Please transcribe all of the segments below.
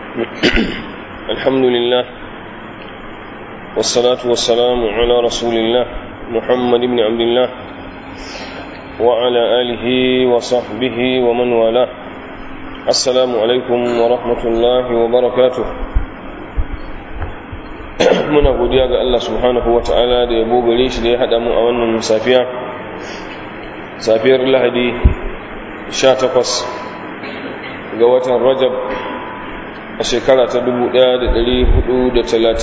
الحمد لله والصلاة والسلام على رسول الله محمد بن عبد الله وعلى آله وصحبه ومن والاه السلام عليكم ورحمة الله وبركاته muna godiya ga Allah subhanahu wa ta'ala da yabo gare shi da ya haɗa mu a wannan safiya safiyar lahadi 18 ga watan rajab a shekara ta 1435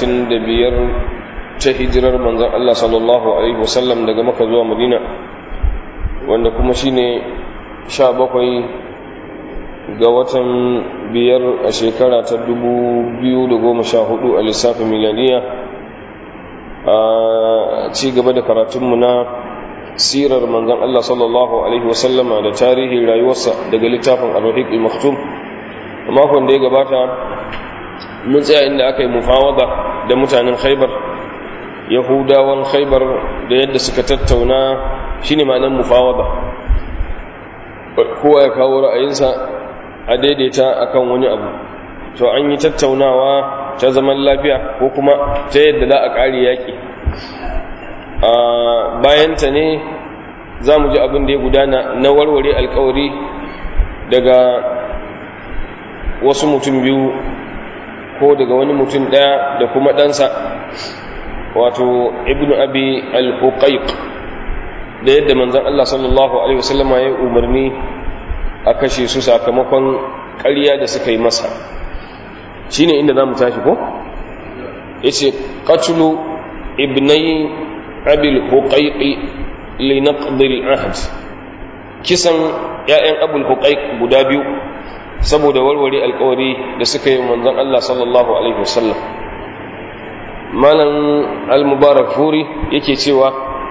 ta hijirar manzan Allah sallallahu alaihi wasallam daga maka zuwa madina wanda kuma shine 17 ga watan biyar a shekara ta 2014 a lissafin milaniya a ci gaba da karatunmu na sirar manzan Allah sallallahu Alaihi wasallama da tarihin rayuwarsa daga littafin al-rahiq al-maktum a makon da ya gabata mun tsaya inda aka yi mufawada da mutanen khaibar yahudawan khaibar da yadda suka tattauna shine ma'anar mufawada kowa ya kawo ra'ayinsa a daidaita akan wani abu to an yi tattaunawa ta zaman lafiya ko kuma ta yadda za a ƙari yaƙi a bayanta ne za mu ji abin da ya gudana na warware alkawari daga wasu mutum biyu ko daga wani mutum ɗaya da kuma ɗansa wato ibn abi al-huqaiq da yadda manzan Allah sallallahu Alaihi wasallama ya umarni a kashe su sakamakon ƙarya da suka yi masa shi ne inda za mu tashi ko? ya ce ƙatulu ibnai abil huƙaiƙi linaqdil ahad kisan ‘ya'yan abul huƙaiƙ guda biyu saboda warware alkawari da suka yi manzan Allah sallallahu Alaihi wasallam malam al-mubarak furi yake cewa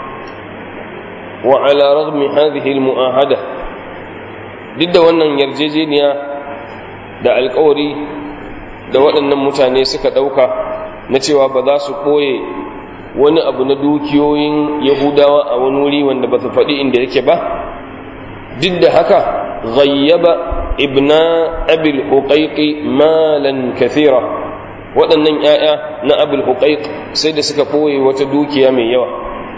wa ala ragmi hadhihi al-mu'ahada duk da wannan yarjejeniya da alkawari da waɗannan mutane suka ɗauka na cewa ba za su ɓoye wani abu na dukiyoyin yahudawa a wani wuri wanda ba su faɗi inda yake ba duk da haka ghayyaba ibna abil huqaiqi malan kathira waɗannan ‘ya'ya na abil huqaiq sai da suka ɓoye wata dukiya mai yawa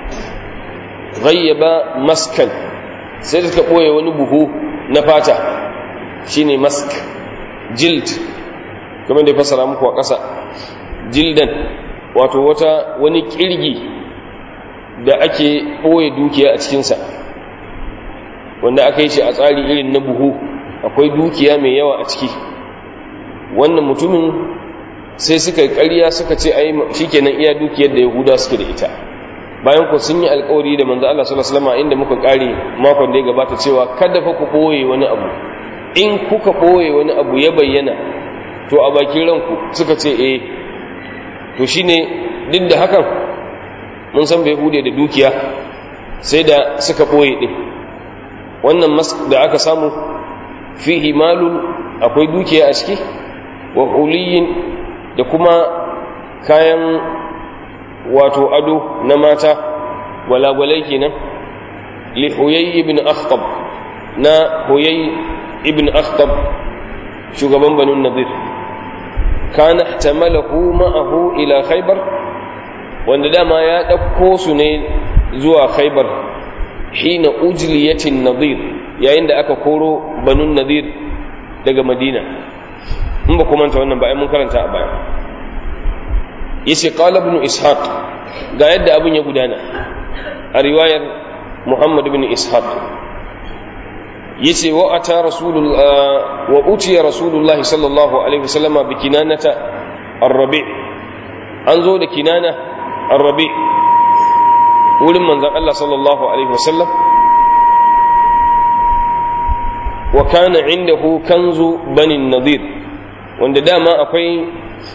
ghayyaba maskan sai da suka ɓoye wani buhu na fata shine mask jild kamar da ya fasara muku a ƙasa jildan wato wata wani ƙirgi da ake ɓoye dukiya a cikinsa wanda aka yi shi a tsari irin na buhu akwai dukiya mai yawa a ciki wannan mutumin sai suka yi ƙarya suka ce ai shikenan iya dukiyar da yahuda suke da ita bayan ku sun yi alkawari da manzo Allah sallallahu alaihi wasallam inda muka kare makon da ya gabata cewa kada fa ku boye wani abu in kuka boye wani abu ya bayyana to a bakin ranku suka ce eh to shine duk da hakan mun san bai hude da dukiya sai da suka boye din wannan mask da aka samu fihi malun akwai dukiya a ciki wa huliyin da kuma kayan wato ado na mata gwalagwalai kenan li huyay ibn akhtab na huyay ibn akhtab shugaban banu nadir kana ihtamalahu ma'ahu ila khaybar wanda dama ya dauko su ne zuwa khaybar hina ujliyatin nadir yayin da aka koro banu nadir daga madina in ba kuma ta wannan ba ai mun karanta a baya yace qala ibn ishaq ga yadda abin ya gudana a riwayar muhammad ibn ishaq yace wa ata rasulul wa utiya rasulullahi sallallahu alaihi wasallama bi kinanata ar-rabi an zo da kinana ar-rabi wurin manzon Allah sallallahu alaihi wasallam wa kana indahu kanzu bani nadir wanda dama akwai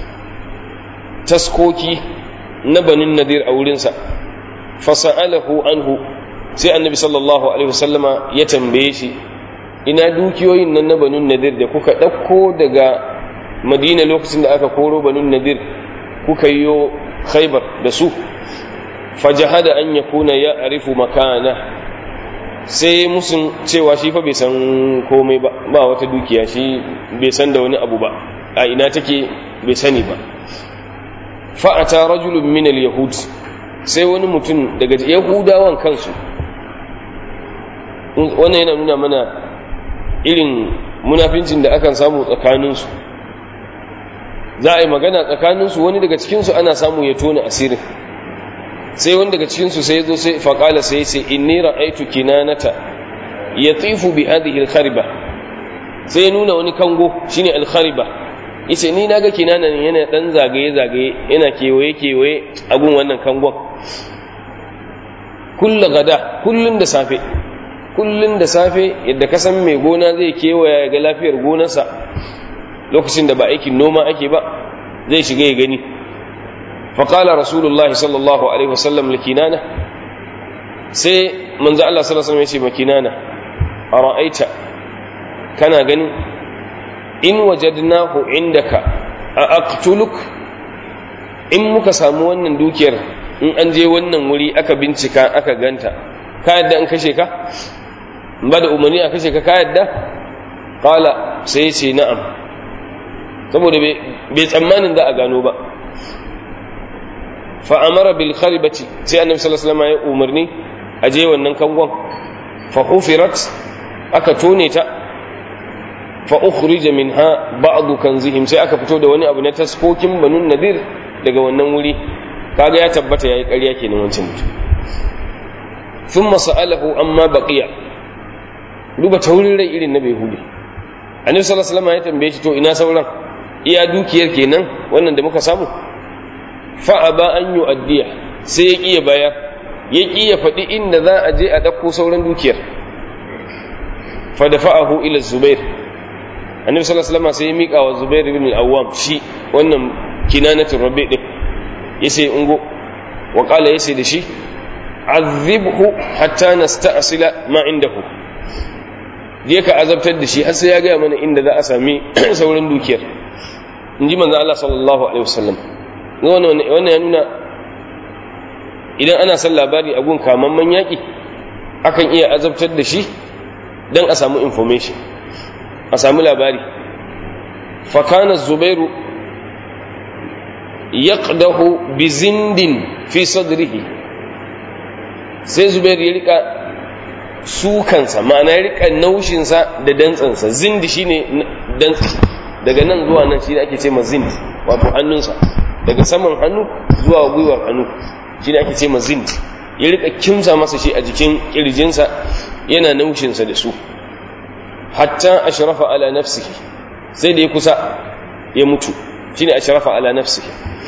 taskoki na banin nadir a wurinsa fasa'alahu anhu sai annabi sallallahu alaihi wasallama ya tambaye shi ina dukiyoyin nan na banin nadir da kuka ɗauko daga madina lokacin da aka koro banin nadir kuka yi khaibar da su fajahada an yakuna ya arifu makana sai musun cewa shi fa bai san komai ba ba wata dukiya shi bai san da wani abu ba a ina take bai sani ba fa'ata rajulun min al-yahud sai wani mutum daga yahudawan kansu wannan yana nuna mana irin munafincin da akan samu tsakaninsu za a yi magana tsakaninsu wani daga cikinsu ana samu ya tona asirin sai wani daga cikinsu sai ya zo sai faƙala sai sai inni ra'aitu kinanata ya tsifu bi hadhihi al-khariba sai ya nuna wani kango shine al-khariba yace ni naga kinana ne yana dan zagaye zagaye yana kewaye kewaye a gun wannan kangon kullu gada kullun da safe kullun da safe yadda ka san mai gona zai kewaya ga lafiyar gonarsa lokacin da ba aikin noma ake ba zai shiga ya gani faƙala rasulullahi sallallahu alaihi wasallam likinana sai manzo Allah sallallahu alaihi wasallam ya ce makinana a ra'aita kana ganin in wajadnahu indaka a aqtuluk in muka samu wannan dukiyar in an je wannan wuri aka bincika aka ganta ka yadda an kashe ka ba da umarni a kashe ka ka yadda qala sai ce na'am saboda bai tsammanin za a gano ba fa amara bil kharibati sai annabi sallallahu alaihi wasallam ya umarni a je wannan kangon fa hufirat aka tone ta fa ukhrija minha ba'd kanzihim sai aka fito da wani abu na taskokin banun nadir daga wannan wuri kaga ya tabbata yayi ƙarya kenan wancan mutum thumma sa'alahu amma baqiya duba taurin rai irin na behudi annabi sallallahu alaihi wasallam ya tambaye shi to ina sauran iya dukiyar kenan wannan da muka samu fa aba an yu'addiya sai ya kiya baya ya kiya faɗi inda za a je a ɗauko sauran dukiyar fa dafa'ahu ila zubair annabi sallallahu alaihi wasallam sai ya mika wa zubair ibn al-awwam shi wannan kinanatul rabi din yace ungo wa qala yace da shi azibhu hatta nasta'sila ma indahu je ka azabtar da shi har sai ya gaya mana inda za a sami sauran dukiyar in ji manzan Allah sallallahu alaihi wasallam wannan ya nuna idan ana son labari a gun kamamman yaƙi akan iya azabtar da shi don a samu information a sami labari fakana zubairu yaqdahu bi zindin fi sadrihi sai zubairu ya rika sukansa ma'ana ya rika naushinsa da dantsansa zindi shine dantsi daga nan zuwa nan shine ake ce ma zindi wato hannunsa daga saman hannu zuwa gwiwar hannu shine ake ce ma zindi ya rika kimsa masa shi a jikin kirjinsa yana naushinsa da su hatta ashrafa ala nafsihi sai da ya kusa ya mutu shine ashrafa ala nafsihi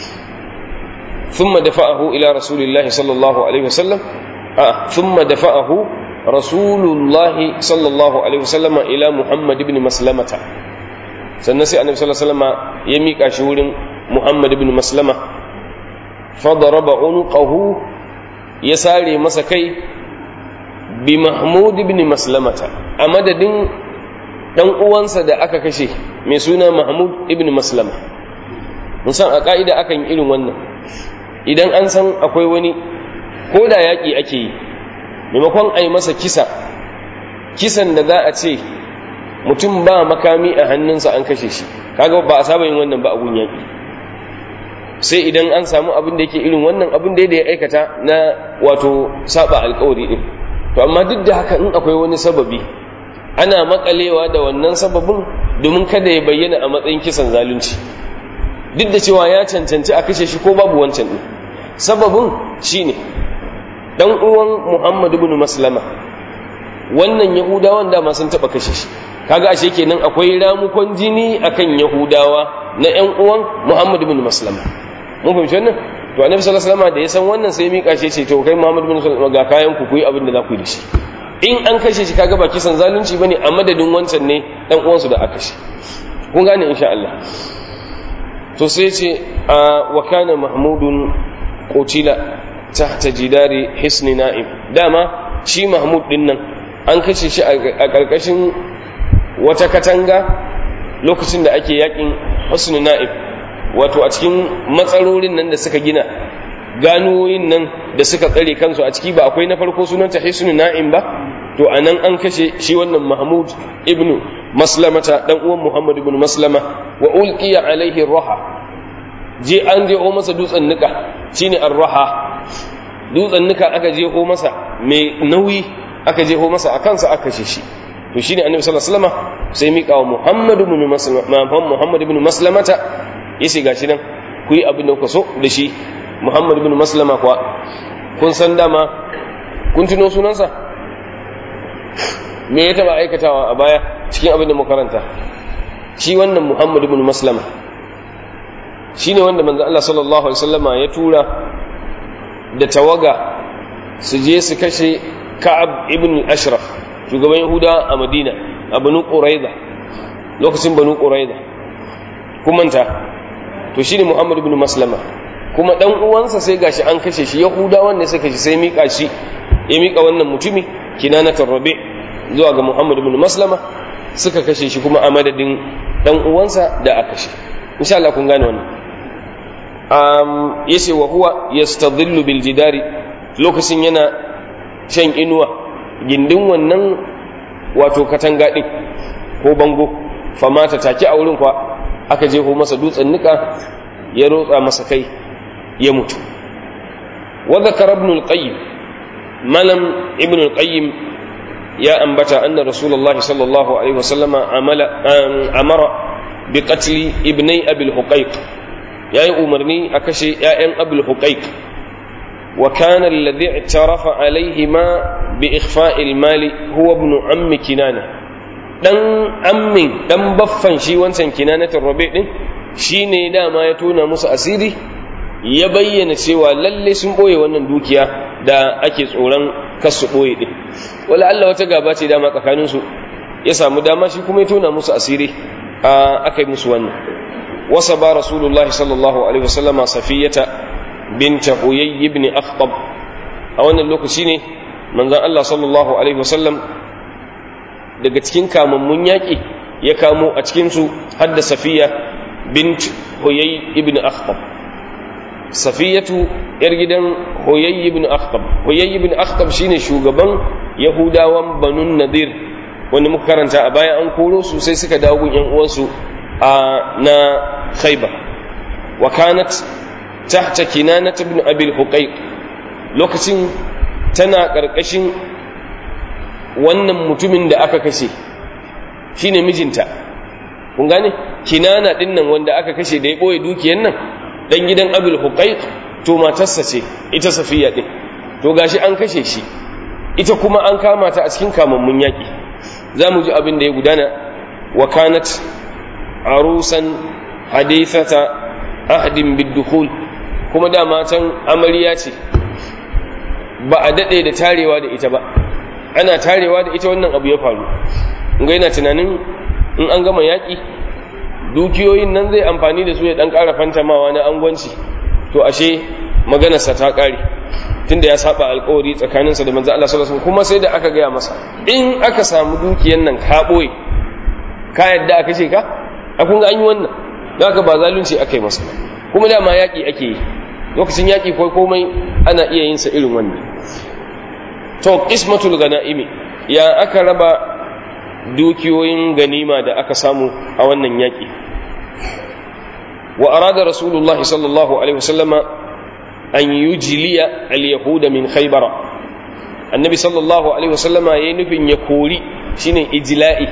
thumma dafa'ahu ila rasulillahi sallallahu alaihi wasallam a thumma dafa'ahu rasulullahi sallallahu alaihi wasallam ila muhammad ibn maslamata sannan sai annabi sallallahu alaihi wasallam ya mika shi wurin muhammad ibn maslama fadaraba unqahu ya sare masa kai bi mahmud ibn maslamata a madadin dan uwansa da aka kashe mai suna mahmud ibn maslama musan a ka'ida akan irin wannan idan an san akwai wani ko da yaƙi ake yi maimakon a yi masa kisa kisan da za a ce mutum ba makami a hannunsa an kashe shi kaga ba a saba yin wannan ba a gun yaƙi sai idan an samu abin da yake irin wannan abin da ya aikata na wato saba alkawari din to amma duk da haka in akwai wani sababi ana makalewa da wannan sababin domin kada ya bayyana a matsayin kisan zalunci duk da cewa ya cancanci a kashe shi ko babu wancan din sababin shine dan uwan Muhammad ibn Maslama wannan Yahudawan da sun taba kashe shi kaga ashe kenan akwai ramukon jini akan Yahudawa na ƴan uwan Muhammad ibn Maslama mun fahimci wannan to Annabi sallallahu alaihi wasallam da ya san wannan sai mika shi ce to kai Muhammad ibn Maslama ga kayan ku ku yi abin da za ku yi da shi in an kashe shi kaga ba kisan zalunci bane a madadin wancan ne dan uwansu da aka kashe kun gane insha Allah to sai ce wa kana mahmudun qutila tahta jidari hisni na'im dama shi mahmud din nan an kashe shi a karkashin wata katanga lokacin da ake yakin hisni na'im wato a cikin matsarorin nan da suka gina ganuwoyin nan da suka tsare kansu a ciki ba akwai na farko sunanta hisni na'im ba to anan an kashe shi wannan mahmud ibn maslamata dan uwan muhammad ibn maslama wa ulqiya alaihi raha je an je o masa dutsen nika shine ar-raha dutsen nika aka je ho masa mai nauyi aka je ho masa a kansa aka kashe shi to shine annabi sallallahu alaihi wasallam sai mika wa muhammad ibn maslama muhammad ibn maslamata yace gashi nan ku yi abin da kuka so da shi muhammad ibn maslama kuwa kun san dama kun tuno sunansa me ya taba aikatawa a baya cikin abin da makaranta shi wannan muhammad ibn maslama shi ne wanda manzo Allah sallallahu alaihi wasallama ya tura da tawaga su je su kashe ka'ab ibn al-ashraf shugaban yahuda a madina a banu quraiza lokacin banu quraiza kumanta to shine muhammad ibn maslama kuma dan uwansa sai gashi an kashe shi yahudawan ne suka shi sai mika shi ya mika wannan mutumi kinanatul rabi zuwa ga muhammad ibn maslama suka kashe shi kuma a madadin dan uwansa da aka kashe insha Allah kun gane wannan um yace wa huwa yastadhillu bil jidari lokacin yana shan inuwa gindin wannan wato katanga din ko bango famata take a wurin kwa aka jeho masa dutsen nika ya rotsa masa kai ya mutu wa dhakara ibn al-qayyim malam ibn al-qayyim ya ambata anna rasulullahi sallallahu alaihi wasallama amala amara bi qatl ibnai abil huqaiq yayi umarni a kashe ƴaƴan abul huqaiq wa kana alladhi i'tarafa alaihima bi ikhfa'il mali huwa ibn ammi kinana dan ammin dan baffan shi wancan kinanatul rabi din shine dama ya tona musu asiri ya bayyana cewa lalle sun boye wannan dukiya da ake tsoron kasu boye din wala Allah wata gaba ce dama tsakanin su ya samu dama shi kuma ya tona musu asiri aka yi musu wannan wasa ba rasulullahi sallallahu alaihi wasallama safiyata binta huyay ibn akhtab a wannan lokaci ne manzon Allah sallallahu alaihi wasallam daga cikin kamammun yaƙi ya kamo a cikinsu hadda safiya bint huyay ibn akhtab safiyatu yar gidan huyay ibn akhtab huyay ibn akhtab shine shugaban yahudawan banun nadir wanda muka karanta a baya an koro su sai suka dawo gun yan uwansu a na khaybar wa kanat tahta kinanat ibn abil huqayq lokacin tana karkashin wannan mutumin da aka kashe shine mijinta kun gane kinana din nan wanda aka kashe da ya boye dukiyar nan dan gidan abul huqaiq to matarsa ce ita safiya din to gashi an kashe shi ita kuma an kama ta a cikin kamammun yaki zamu ji abin da ya gudana wa kanat arusan hadithata ahdin bidukhul kuma da matan amarya ce ba a dade da tarewa da ita ba ana tarewa da ita wannan abu ya faru ga yana tunanin in an gama yaƙi dukiyoyin nan zai amfani da su ya ɗan ƙara fantamawa na angwanci to ashe maganarsa ta ƙare tunda ya saba alƙawari tsakaninsa da manzo Allah sallallahu alaihi kuma sai da aka gaya masa in aka samu dukiyan nan ka ɓoye ka yadda aka ce ka a kun ga an yi wannan don haka ba zalunci aka yi masa kuma dama yaƙi ake yi lokacin yaƙi ko komai ana iya yin sa irin wannan to qismatul ganaimi ya aka raba dukiyoyin ganima da aka samu a wannan yaki wa arada rasulullah sallallahu alaihi wasallama an yujliya al-yahuda min khaybara annabi sallallahu alaihi wasallama yayin nufin ya kori shine ijla'i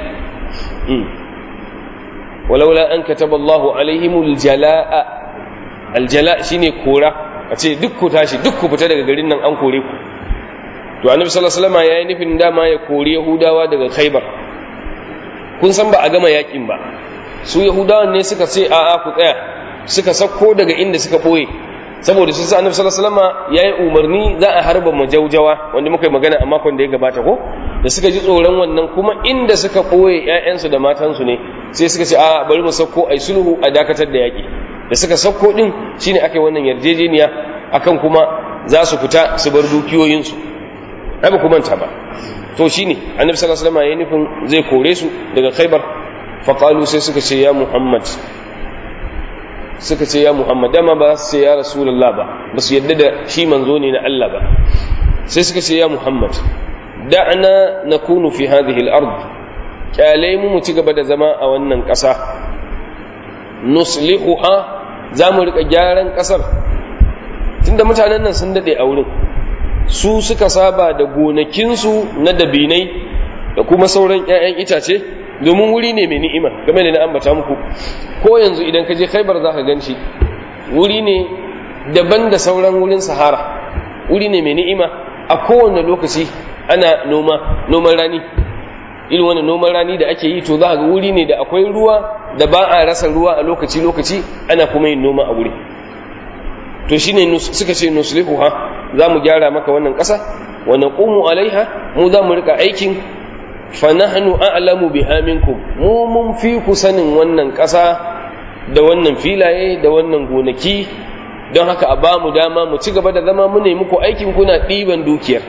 walaula an kataba Allahu alaihimul jalaa al-jala' shine kora a ce duk ku tashi duk ku fita daga garin nan an kore ku to annabi sallallahu alaihi wasallam yayi nufin dama ya kori yahudawa daga khaybar kun san ba a gama yakin ba su yahudawan ne suka ce a a ku tsaya suka sako daga inda suka boye saboda su sa annabi sallallahu alaihi wasallam yayi umarni za a harba majaujawa wanda muka yi magana a makon da ya gabata ko da suka ji tsoron wannan kuma inda suka boye ƴaƴansu da matansu ne sai suka ce a bari mu sako ai sulhu a dakatar da yaki da suka sako din shine aka yi wannan yarjejeniya akan kuma za su fita su bar dukiyoyinsu ai ba ku manta ba to shine annabi sallallahu alaihi wasallam ya nufin zai kore su daga khaybar fa qalu sai suka ce ya muhammad suka ce ya muhammad dama ba su ce ya rasulullah ba ba su yadda da shi manzo ne na Allah ba sai suka ce ya muhammad da'na nakunu fi hadhihi al-ard kyale mu mu ci gaba da zama a wannan ƙasa nuslihuha za mu rika gyaran ƙasar tunda mutanen nan sun dade a wurin su suka saba da gonakinsu na dabinai da kuma sauran 'ya'yan itace domin wuri ne mai ni'ima game da na ambata muku ko yanzu idan ka je khaibar za ka ganci wuri ne daban da sauran wurin sahara wuri ne mai ni'ima a kowane lokaci ana noma noman rani irin wani noman rani da ake yi to za ga wuri ne da akwai ruwa da ba a rasa ruwa a lokaci lokaci ana kuma yin noma a wuri to shine suka ce nuslihuha za mu gyara maka wannan ƙasa wa naqumu alaiha mu za mu rika aikin fa nahnu a'lamu biha minkum mu mun fi ku sanin wannan ƙasa da wannan filaye da wannan gonaki don haka a ba mu dama mu ci gaba da zama mu ne muku aikin kuna ɗiban dukiyar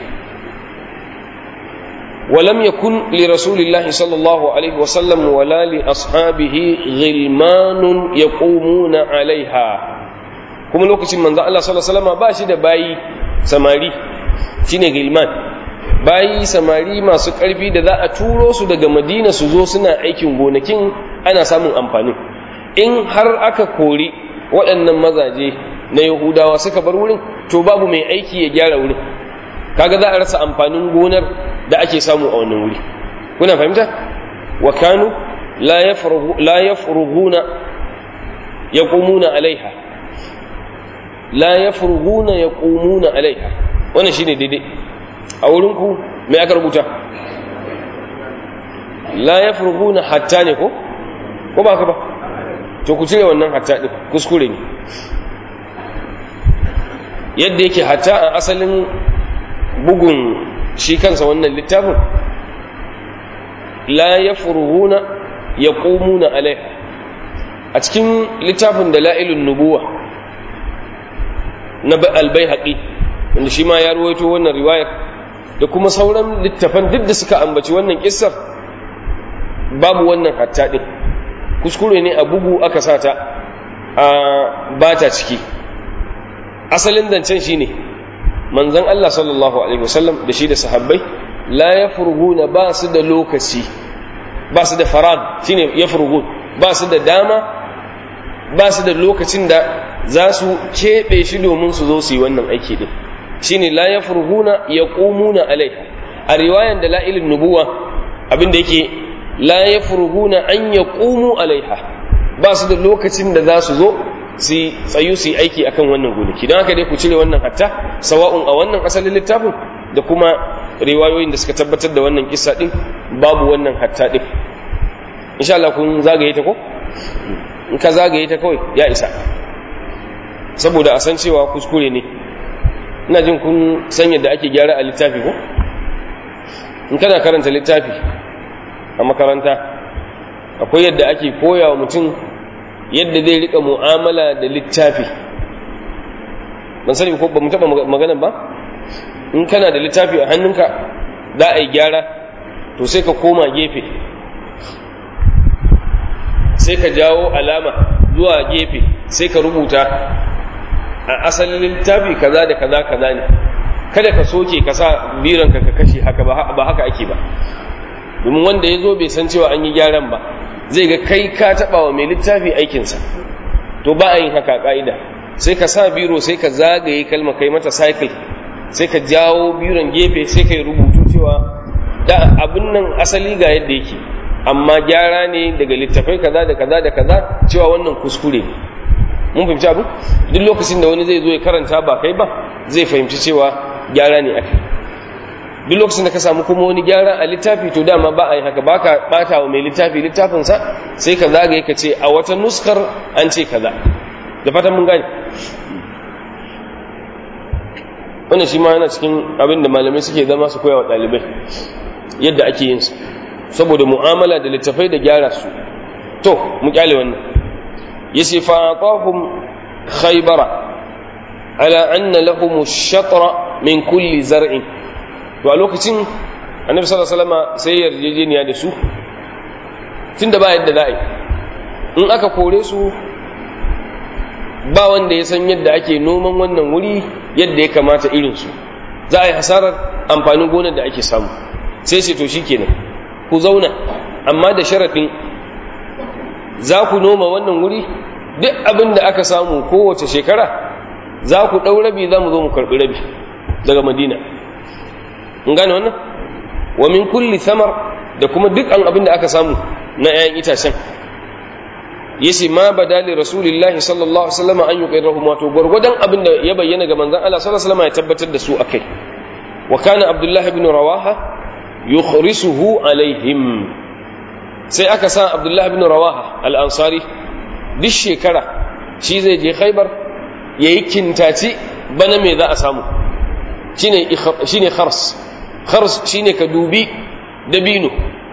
ولم يكن لرسول الله صلى الله عليه وسلم ولا لأصحابه غلمان يقومون عليها kuma lokacin manzo Allah sallallahu alaihi wasallam ba shi da bayi samari shine gilman bayi samari masu karfi da za a turo su daga Madina su zo suna aikin gonakin ana samun amfani in har aka kori waɗannan mazaje na Yahudawa suka bar wurin to babu mai aiki ya gyara wurin kaga za a rasa amfanin gonar da ake samu a wannan wuri kuna fahimta wa kanu la yafrugu la yafruguna yaqumuna alaiha la yafruguna yaqumuna alaiha wannan shine daidai a wurin ku me aka rubuta la yafruguna hatta ne ko ko ba ka ba to ku cire wannan hatta din kuskure ne yadda yake hatta a asalin bugun shi kansa wannan littafin la yafruguna yaqumuna alaiha a cikin littafin da la'ilun nubuwa na albayhaqi wanda shi ma ya ruwaito wannan riwayar da kuma sauran littafan duk da suka ambaci wannan kissar babu wannan hatta din kuskure ne a bugu aka sata a bata ciki asalin zancen shine manzon Allah sallallahu alaihi wasallam da shi da sahabbai la yafruguna ba su da lokaci ba su da farag shine yafrugun ba su da dama ba su da lokacin da za su keɓe shi domin su zo su yi wannan aiki din shine la yafruguna yaqumuna alaiha a riwayan da la'ilin nubuwa abinda yake la yafruguna an yaqumu alaiha ba su da lokacin da za su zo su tsayu su yi aiki akan wannan gonaki don haka dai ku cire wannan hatta sawa'un a wannan asalin littafin da kuma riwayoyin da suka tabbatar da wannan kissa din babu wannan hatta din insha Allah kun zagaye ta ko in ka zagaye ta kawai ya isa saboda a san cewa kuskure ne ina jin kun san yadda ake gyara a littafi ko in kana karanta littafi a makaranta akwai yadda ake koya wa mutum yadda zai rika mu'amala da littafi ban sani ko ba mu taba maganan ba in kana da littafi a hannunka za a yi gyara to sai ka koma gefe sai ka jawo alama zuwa gefe sai ka rubuta a asalin littafi kaza da kaza kaza ne kada ka soke ka sa biranka ka kashe haka ba haka ake ba domin wanda ya zo bai san cewa an yi gyaran ba zai ga kai ka taɓa wa mai littafi aikinsa to ba a yin haka ƙa'ida sai ka sa biro sai ka zagaye kalma kai mata cycle sai ka jawo biron gefe sai ka yi rubutu cewa da abin nan asali ga yadda yake amma gyara ne daga littafai kaza da kaza da kaza cewa wannan kuskure ne mun fahimci abu duk lokacin da wani zai zo ya karanta ba kai ba zai fahimci cewa gyara ne aka duk lokacin da ka samu kuma wani gyara a littafi to dama ba a yi haka ba ka bata wa mai littafi littafinsa sai ka zagaye ka ce a wata nuskar an ce kaza da fatan mun gane wannan shi ma yana cikin abin da malamai suke zama su koya wa ɗalibai yadda ake yin su saboda mu'amala da littafai da gyara su to mu kyale wannan yace fa atahum khaybara ala anna lahum ash-shatra min kulli zar'in to a lokacin annabi sallallahu alaihi wasallam sai yarjejeniya da su tunda ba yadda za a yi in aka kore su ba wanda ya san yadda ake noman wannan wuri yadda ya kamata irin su za a yi hasarar amfanin gonar da ake samu sai ce to shikenan ku zauna amma da sharaɗin za ku noma wannan wuri duk abin da aka samu kowace shekara za ku ɗau rabi za mu zo mu karɓi rabi daga madina in gane wannan wa min kulli samar da kuma duk an abin da aka samu na 'ya'yan itacen yace ma badali rasulillahi sallallahu alaihi wasallam an yuqirrahu wato gurgudan abin da ya bayyana ga manzon Allah sallallahu alaihi wasallam ya tabbatar da su akai wa kana abdullahi ibn rawaha yukhrisuhu alaihim sai aka sa abdullahi ibn rawaha al-ansari duk shekara shi zai je khaybar yayi kintaci bana me za a samu shine shine khars khars shine ka dubi dabino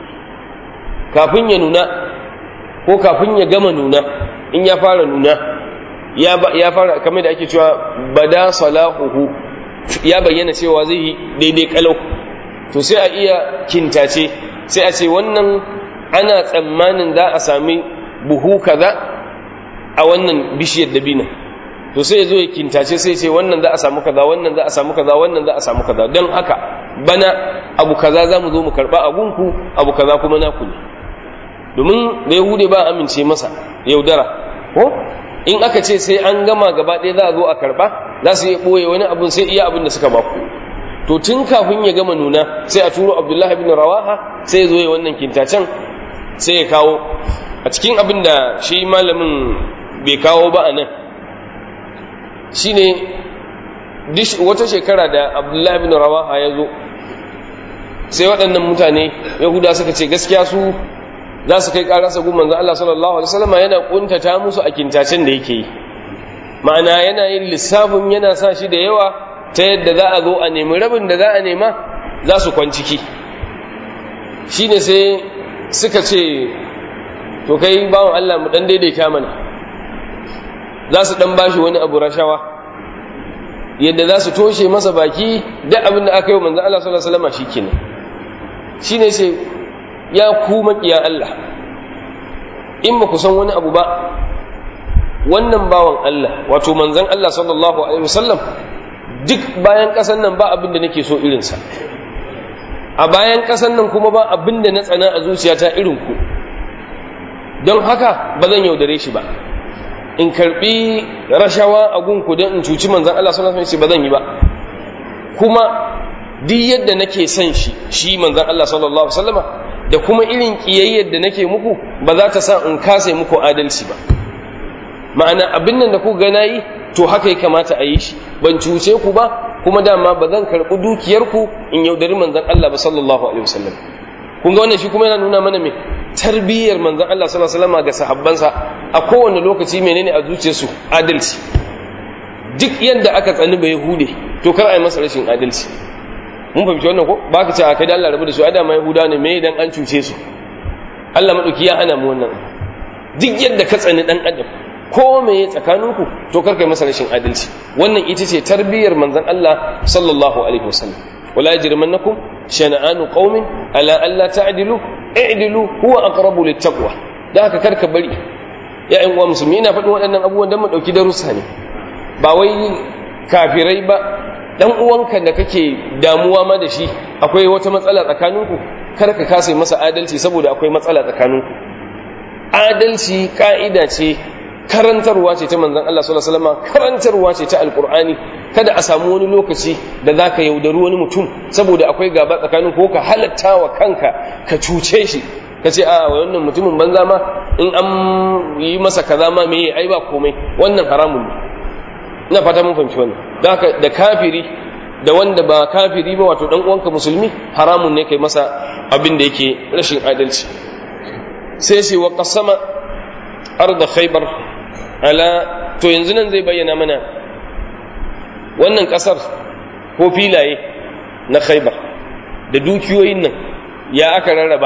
kafin ya nuna ko kafin ya gama nuna in ya fara nuna ya fara kamar da ake cewa bada salahuhu ya bayyana cewa zai yi daidai kalau to sai a iya kintace sai a ce wannan ana tsammanin za a sami buhu kaza a wannan bishiyar dabina to sai ya zo ya kintace sai ce wannan za a samu kaza wannan za a samu kaza wannan za a samu kaza don haka bana abu kaza za mu zo mu karba abunku abu kaza kuma naku ne domin da yahude ba amince masa yaudara ko in aka ce sai an gama gaba ɗaya za a zo a karɓa za su iya ɓoye wani abin sai iya abin da suka baku to tun kafin ya gama nuna sai a turo abdullahi bin rawaha sai ya zo ya wannan kintacen sai ya kawo a cikin abin da shi malamin bai kawo ba a nan shi ne wata shekara da abdullahi bin rawaha ya zo sai waɗannan mutane yahuda suka ce gaskiya su za su kai ƙararsa gun manzan Allah sallallahu Alaihi wasallama yana ƙuntata musu a kintacen da yake yi ma'ana yana yin lissafin yana sa shi da yawa ta yadda za a zo a nemi rabin da za a nema za su kwanciki shi ne sai suka ce to kai bawan Allah mu ɗan daidaita mana za su ɗan bashi wani abu rashawa yadda za su toshe masa baki da abin da aka yi wa manzan Allah sallallahu Alaihi wasallama shi kenan shi ne sai ya ku maƙiya Allah in ba ku san wani abu ba wannan bawan Allah wato manzan Allah sallallahu alaihi wasallam duk bayan ƙasan nan ba abin da nake so irinsa a bayan ƙasan nan kuma ba abin da na tsana a zuciyata irin ku don haka ba zan yaudare shi ba in karbi rashawa a gunku don in cuci manzan Allah sallallahu alaihi wasallam ba zan yi ba kuma duk yadda nake son shi shi manzan Allah sallallahu alaihi wasallama da kuma irin kiyayyar da nake muku ba za ta sa in kase muku adalci ba ma'ana abin nan da ku ga nayi to haka ya kamata a yi shi ban cuce ku ba kuma dama ba zan karɓi dukiyarku in yaudari manzan Allah ba sallallahu alaihi wasallam kun ga wannan shi kuma yana nuna mana me tarbiyyar manzan Allah sallallahu alaihi wasallam ga sahabbansa a kowane lokaci menene a zuciyarsu adalci duk yadda aka tsani ba yahude to kar a yi masa rashin adalci mun fahimci wannan ko ba ka ce a kai da Allah rabu da su ada ma yahuda ne me dan an cuce su Allah madauki ya hana mu wannan duk yadda ka tsani dan adam ko me ya tsakaninku to kar kai masa rashin adalci wannan ita ce tarbiyyar manzon Allah sallallahu alaihi wasallam wala yajrimannakum shana'anu qaumin ala alla ta'dilu i'dilu huwa aqrabu littaqwa da haka karka bari ya ƴan uwa musulmi ina faɗin waɗannan abubuwan dan mu dauki darussa ne ba wai kafirai ba dan uwanka da kake damuwa ma da shi akwai wata matsala tsakaninku kar ka kasa masa adalci saboda akwai matsala tsakaninku adalci ka'ida ce karantarwa ce ta manzon Allah sallallahu alaihi wasallam karantarwa ce ta alqur'ani kada a samu wani lokaci da zaka yaudari wani mutum saboda akwai gaba tsakanin ko ka halatta wa kanka ka cuce shi ka ce a wannan mutumin banza ma in an yi masa kaza ma me ai ba komai wannan haramun ne ina fata mun fahimci wannan da haka da kafiri da wanda ba kafiri ba wato dan uwanka musulmi haramun ne kai masa abin da yake rashin adalci sai sai wa qasama arda khaybar ala to yanzu nan zai bayyana mana wannan kasar ko filaye na khaybar da dukiyoyin nan ya aka rarraba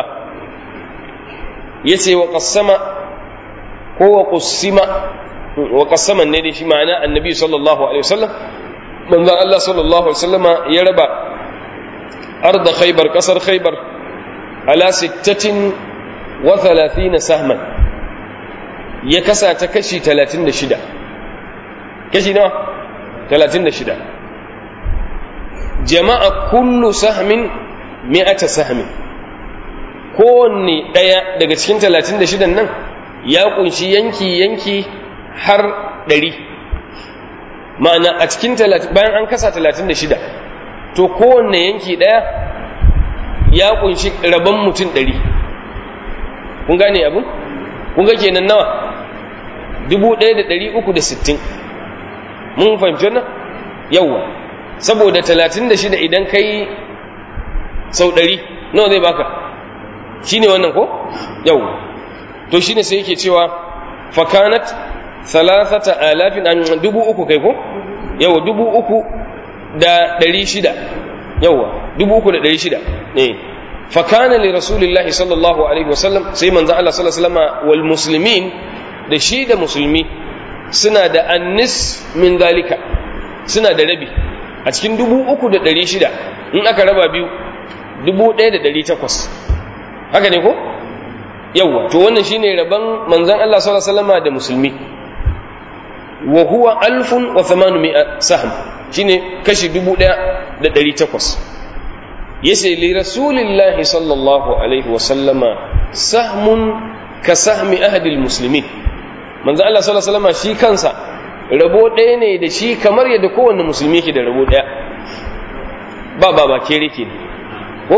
yace wa qasama ko wa qusima wa qasaman ne da shi ma'ana annabi sallallahu alaihi wasallam manzon Allah sallallahu alaihi wasallama ya raba arda khaybar kasar khaybar ala 36 sahman ya kasa ta kashi 36 kashi nawa 36 jama'a kullu sahmin mi'ata sahmin kowanne ɗaya daga cikin talatin da shidan nan ya kunshi yanki yanki har ɗari ma'ana a cikin bayan an kasa talatin da shida to kowanne yanki ɗaya ya kunshi rabon mutum ɗari kun gane abin kun ga kenan nawa dubu ɗaya da ɗari uku da sittin mun fahimci wannan yawwa saboda talatin da shida idan kai sau ɗari nawa zai baka shi ne wannan ko yawwa to shi ne sai yake cewa fakanat salasata alafin an dubu uku kai ko yawwa dubu uku da ɗari shida yawwa dubu uku da ɗari shida ne fakana li rasulillahi sallallahu alaihi wasallam sai manzo Allah sallallahu alaihi wasallam wal muslimin da shi da musulmi suna da annis min zalika suna da rabi a cikin dubu uku da ɗari shida in aka raba biyu dubu ɗaya da ɗari takwas haka ne ko yawwa to wannan shine rabon manzon Allah sallallahu alaihi wasallam da musulmi wa huwa alfun wa thamanu mi'a sahm shine kashi dubu ɗaya da ɗari takwas yace li rasulillahi sallallahu alaihi wasallama sahmun ka sahmi ahadil muslimin manzo Allah sallallahu alaihi wasallam shi kansa rabo ɗaya ne da shi kamar yadda kowanne musulmi yake da rabo ɗaya ba ba ba kere ke ko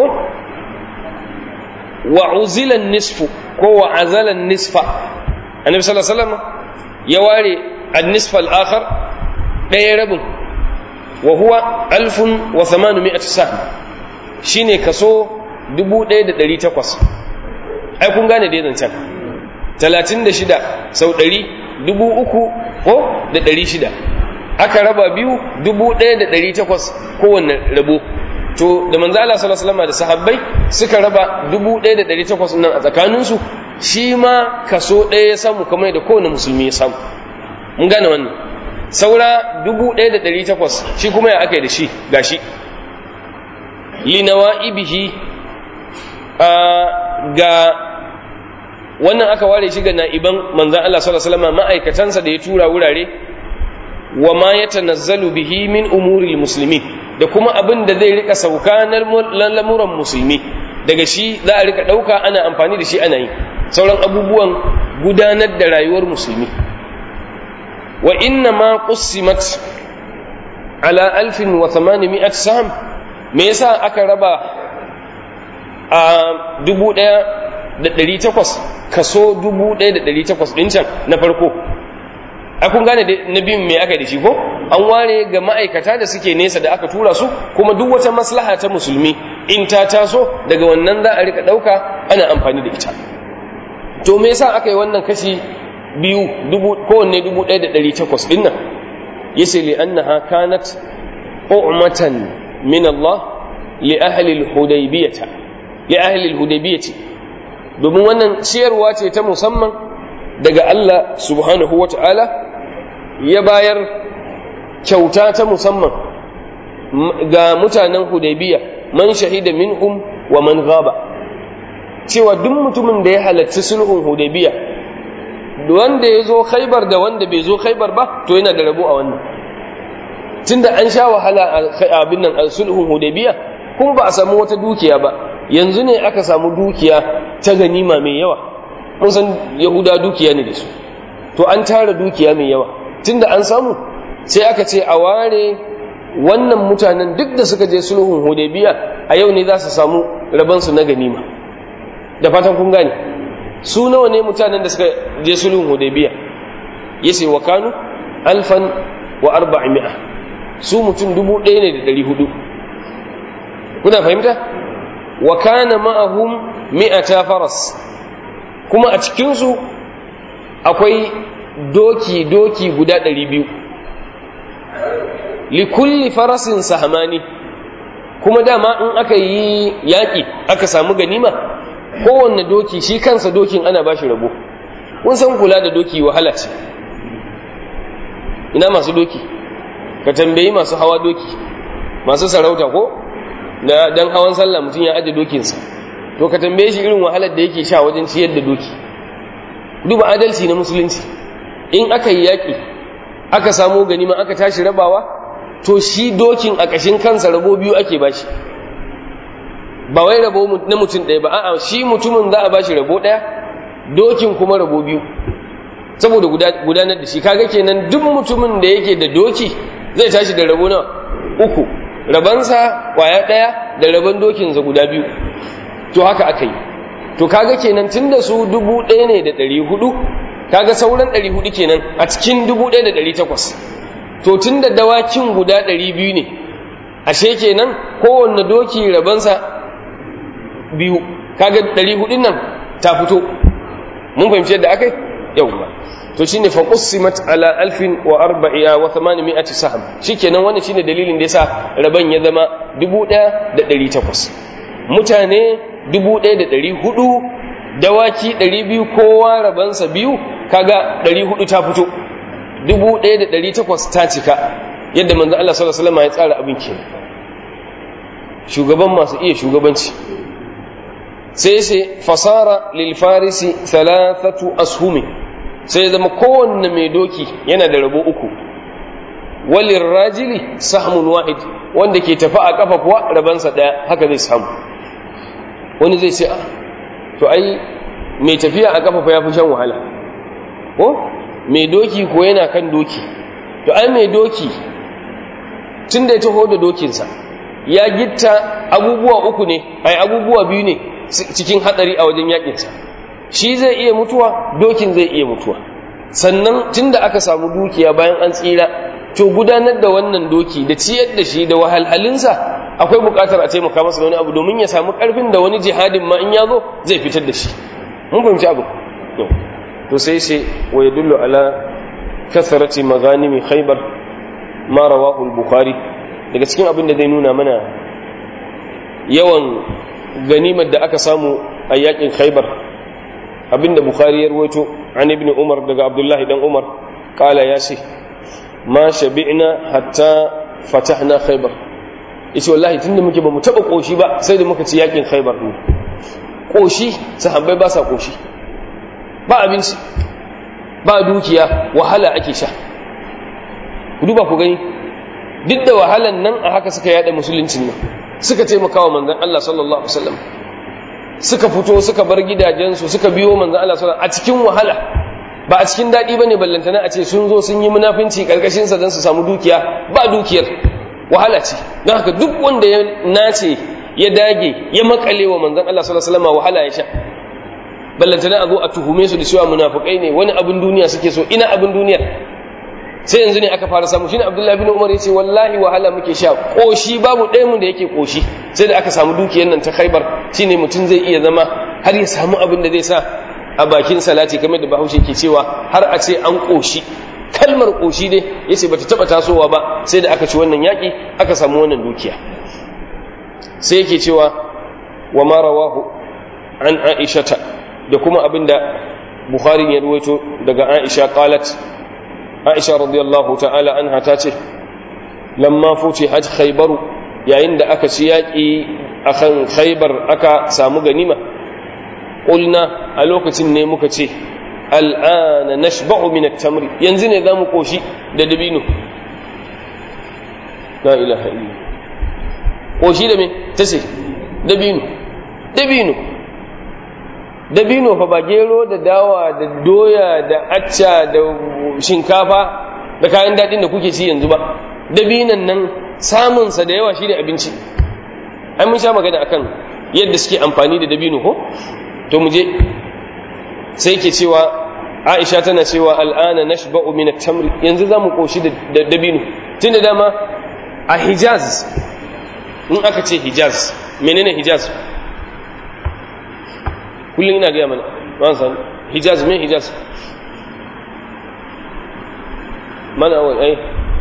wa uzilan nisfu ko wa azalan nisfa annabi sallallahu alaihi wasallam ya ware an-nisf al-akhar ɗaya rabin wa huwa alfun wa thamanumiyat sahm shine kaso 1800 ai kun gane dai zancen talatin da shida sau ɗari dubu uku ko da ɗari shida aka raba biyu dubu ɗaya da ɗari takwas kowane rabo to da manzo Allah sallallahu alaihi da sahabbai suka raba dubu ɗaya da ɗari takwas nan a tsakaninsu shi ma kaso ɗaya ya samu kamar da kowane musulmi ya samu mun gane wannan saura dubu ɗaya da ɗari takwas shi kuma ya aka yi da shi gashi linawa'ibihi ga wannan aka ware shi ga na'iban manzan Allah sallallahu alaihi wasallam ma'aikatansa da ya tura wurare wa ma yatanazzalu bihi min umuril muslimin da kuma abin da zai rika sauka na lamuran musulmi daga shi za a rika dauka ana amfani da shi ana yi sauran abubuwan gudanar da rayuwar musulmi wa inna ma qussimat ala alfin wa thamanimi'at sam me yasa aka raba a dubu ɗaya da ɗari takwas kaso dubu ɗaya da ɗari takwas ɗin can na farko a kun gane na biyun me aka da shi ko an ware ga ma'aikata da suke nesa da aka tura su kuma duk wata maslaha ta musulmi in ta taso daga wannan za a rika ɗauka ana amfani da ita to me yasa aka yi wannan kashi biyu kowanne dubu ɗaya da ɗari takwas ɗin nan yace li annaha kanat u'matan min Allah li ahli al-hudaybiyah li ahli al-hudaybiyah domin wannan ciyarwa ce ta musamman daga Allah subhanahu wata'ala ya bayar kyauta ta musamman ga mutanen hudaybiya man shahida minhum wa man gaba cewa duk mutumin da ya halarci sulhun hudaybiya wanda ya zo khaibar da wanda bai zo khaibar ba to yana da rabo a wannan tunda an sha wahala a abin nan sulhun hudaybiya kuma ba a samu wata dukiya ba yanzu ne aka samu dukiya ta ganima mai yawa mun san yahuda dukiya ne da su to an tara dukiya mai yawa tunda an samu sai aka ce a ware wannan mutanen duk da suka je sulhun hudaybiya a yau ne za su samu rabansu na ganima da fatan kun gane su nawa ne mutanen da suka je sulhun hudaybiya yace wa kanu alfan wa arba'imi'a su mutum dubu ɗaya ne da ɗari hudu kuna fahimta wa kana ma'ahum mi'ata faras kuma a cikinsu akwai doki doki guda ɗari biyu likulli farasin sahamani kuma dama in aka yi yaƙi aka samu ganima kowanne doki shi kansa dokin ana ba shi rabo kun san kula da doki wahala ce ina masu doki ka tambayi masu hawa doki masu sarauta ko da dan hawan sallah mutum ya aje dokinsa to ka tambaye shi irin wahalar da yake sha wajen ciyar da doki duba adalci na musulunci in aka yi yaƙi aka samu ganima aka tashi rabawa to shi dokin a ƙashin kansa rabo biyu ake bashi ba wai rabo na mutum ɗaya ba a'a shi mutumin za a bashi rabo ɗaya dokin kuma rabo biyu saboda gudanar da shi kaga kenan duk mutumin da yake da doki zai tashi da rabo na uku rabansa kwaya ɗaya da rabon dokinsa guda biyu to haka aka yi to kaga kenan tun da su dubu ɗaya ne da ɗari hudu kaga sauran ɗari hudu kenan a cikin dubu ɗaya da ɗari takwas to tun da dawakin guda ɗari biyu ne ashe kenan kowanne doki rabansa biyu kaga ɗari hudun nan ta fito mun fahimci yadda aka yi yawwa to shine fa qussimat ala alfin wa arba'a wa thamanimi'ati sahm shikenan wannan shine dalilin da yasa raban ya zama 1800 mutane 1400 dawaki 200 kowa rabansa biyu kaga 400 ta fito 1800 ta cika yadda manzo Allah sallallahu alaihi wasallam ya tsara abin kenan shugaban masu iya shugabanci sai sai fasara lil farisi thalathatu ashumi sai ya zama kowanne mai doki yana da rabo uku walin rajili sahmun wahid wanda ke tafi a kafa kuwa rabansa daya haka zai samu wani zai ce a to ai mai tafiya a kafa ya fi shan wahala ko mai doki ko yana kan doki to ai mai doki tun da ya taho da dokinsa ya gitta abubuwa uku ne ai abubuwa biyu ne cikin hadari a wajen yakinsa shi zai iya mutuwa dokin zai iya mutuwa sannan tunda aka samu dukiya bayan an tsira to gudanar da wannan doki da ciyar da shi da wahalhalinsa akwai bukatar a taimaka masa da wani abu domin ya samu karfin da wani jihadin ma in ya zo zai fitar da shi mun fahimci abu to sai sai wa yadullu ala kasarati maghanimi khaybar ma rawahu al-bukhari daga cikin abin da zai nuna mana yawan ganimar da aka samu a yakin khaybar abinda bukhari ya ruwaito an ibn umar daga abdullahi dan umar kala ya ce ma shabi'na hatta fatahna khaybar yace wallahi tunda muke ba mu taba koshi ba sai da muka ci yakin khaybar ne koshi sahabbai ba sa koshi ba abinci ba dukiya wahala ake sha ku duba ku gani duk da wahalan nan a haka suka yada musuluncin nan suka taimaka wa manzon Allah sallallahu alaihi wasallam suka fito suka bar gidajensu suka biyo manzon Allah sallallahu a cikin wahala ba a cikin daɗi bane ballantana a ce sun zo sun yi munafinci karkashin sa don su samu dukiya ba dukiyar wahala ce don haka duk wanda ya nace ya dage ya makale wa manzon Allah sallallahu alaihi wasallam wahala ya sha ballantana a zo a tuhume su da cewa munafikai ne wani abin duniya suke so ina abin duniyar sai yanzu ne aka fara samu shine Abdullahi bin Umar yace wallahi wahala muke sha koshi babu ɗaya mu da yake koshi sai da aka samu dukiyar nan ta Khaibar shine mutum zai iya zama har ya samu abin da zai sa a bakin salati kamar da Bahaushe ke cewa har a ce an koshi kalmar koshi dai yace bata taba tasowa ba sai da aka ci wannan yaki aka samu wannan dukiya sai yake cewa wa ma rawahu an Aishata da kuma abinda Bukhari ya ruwaito daga Aisha qalat Aisha radiyallahu ta'ala anha ta ce lamma futihat khaybar yayin da aka ci yaki akan khaybar aka samu ganima qulna a lokacin ne muka ce al'ana nashba'u min at-tamr yanzu ne zamu koshi da dabino la ilaha illa koshi da me tace dabino dabino dabino fa ba gero da dawa da doya da acca da shinkafa da kayan daɗin da kuke ci yanzu ba dabinan nan samunsa da yawa shi ne abinci ai mun sha magana akan yadda suke amfani da dabino ko to mu je sai ke cewa aisha tana cewa al'ana nashba'u min at-tamr yanzu zamu koshi da dabino tunda dama a hijaz in aka ce hijaz menene hijaz kullum ina gaya mana ba san hijaz me hijaz mana wai ai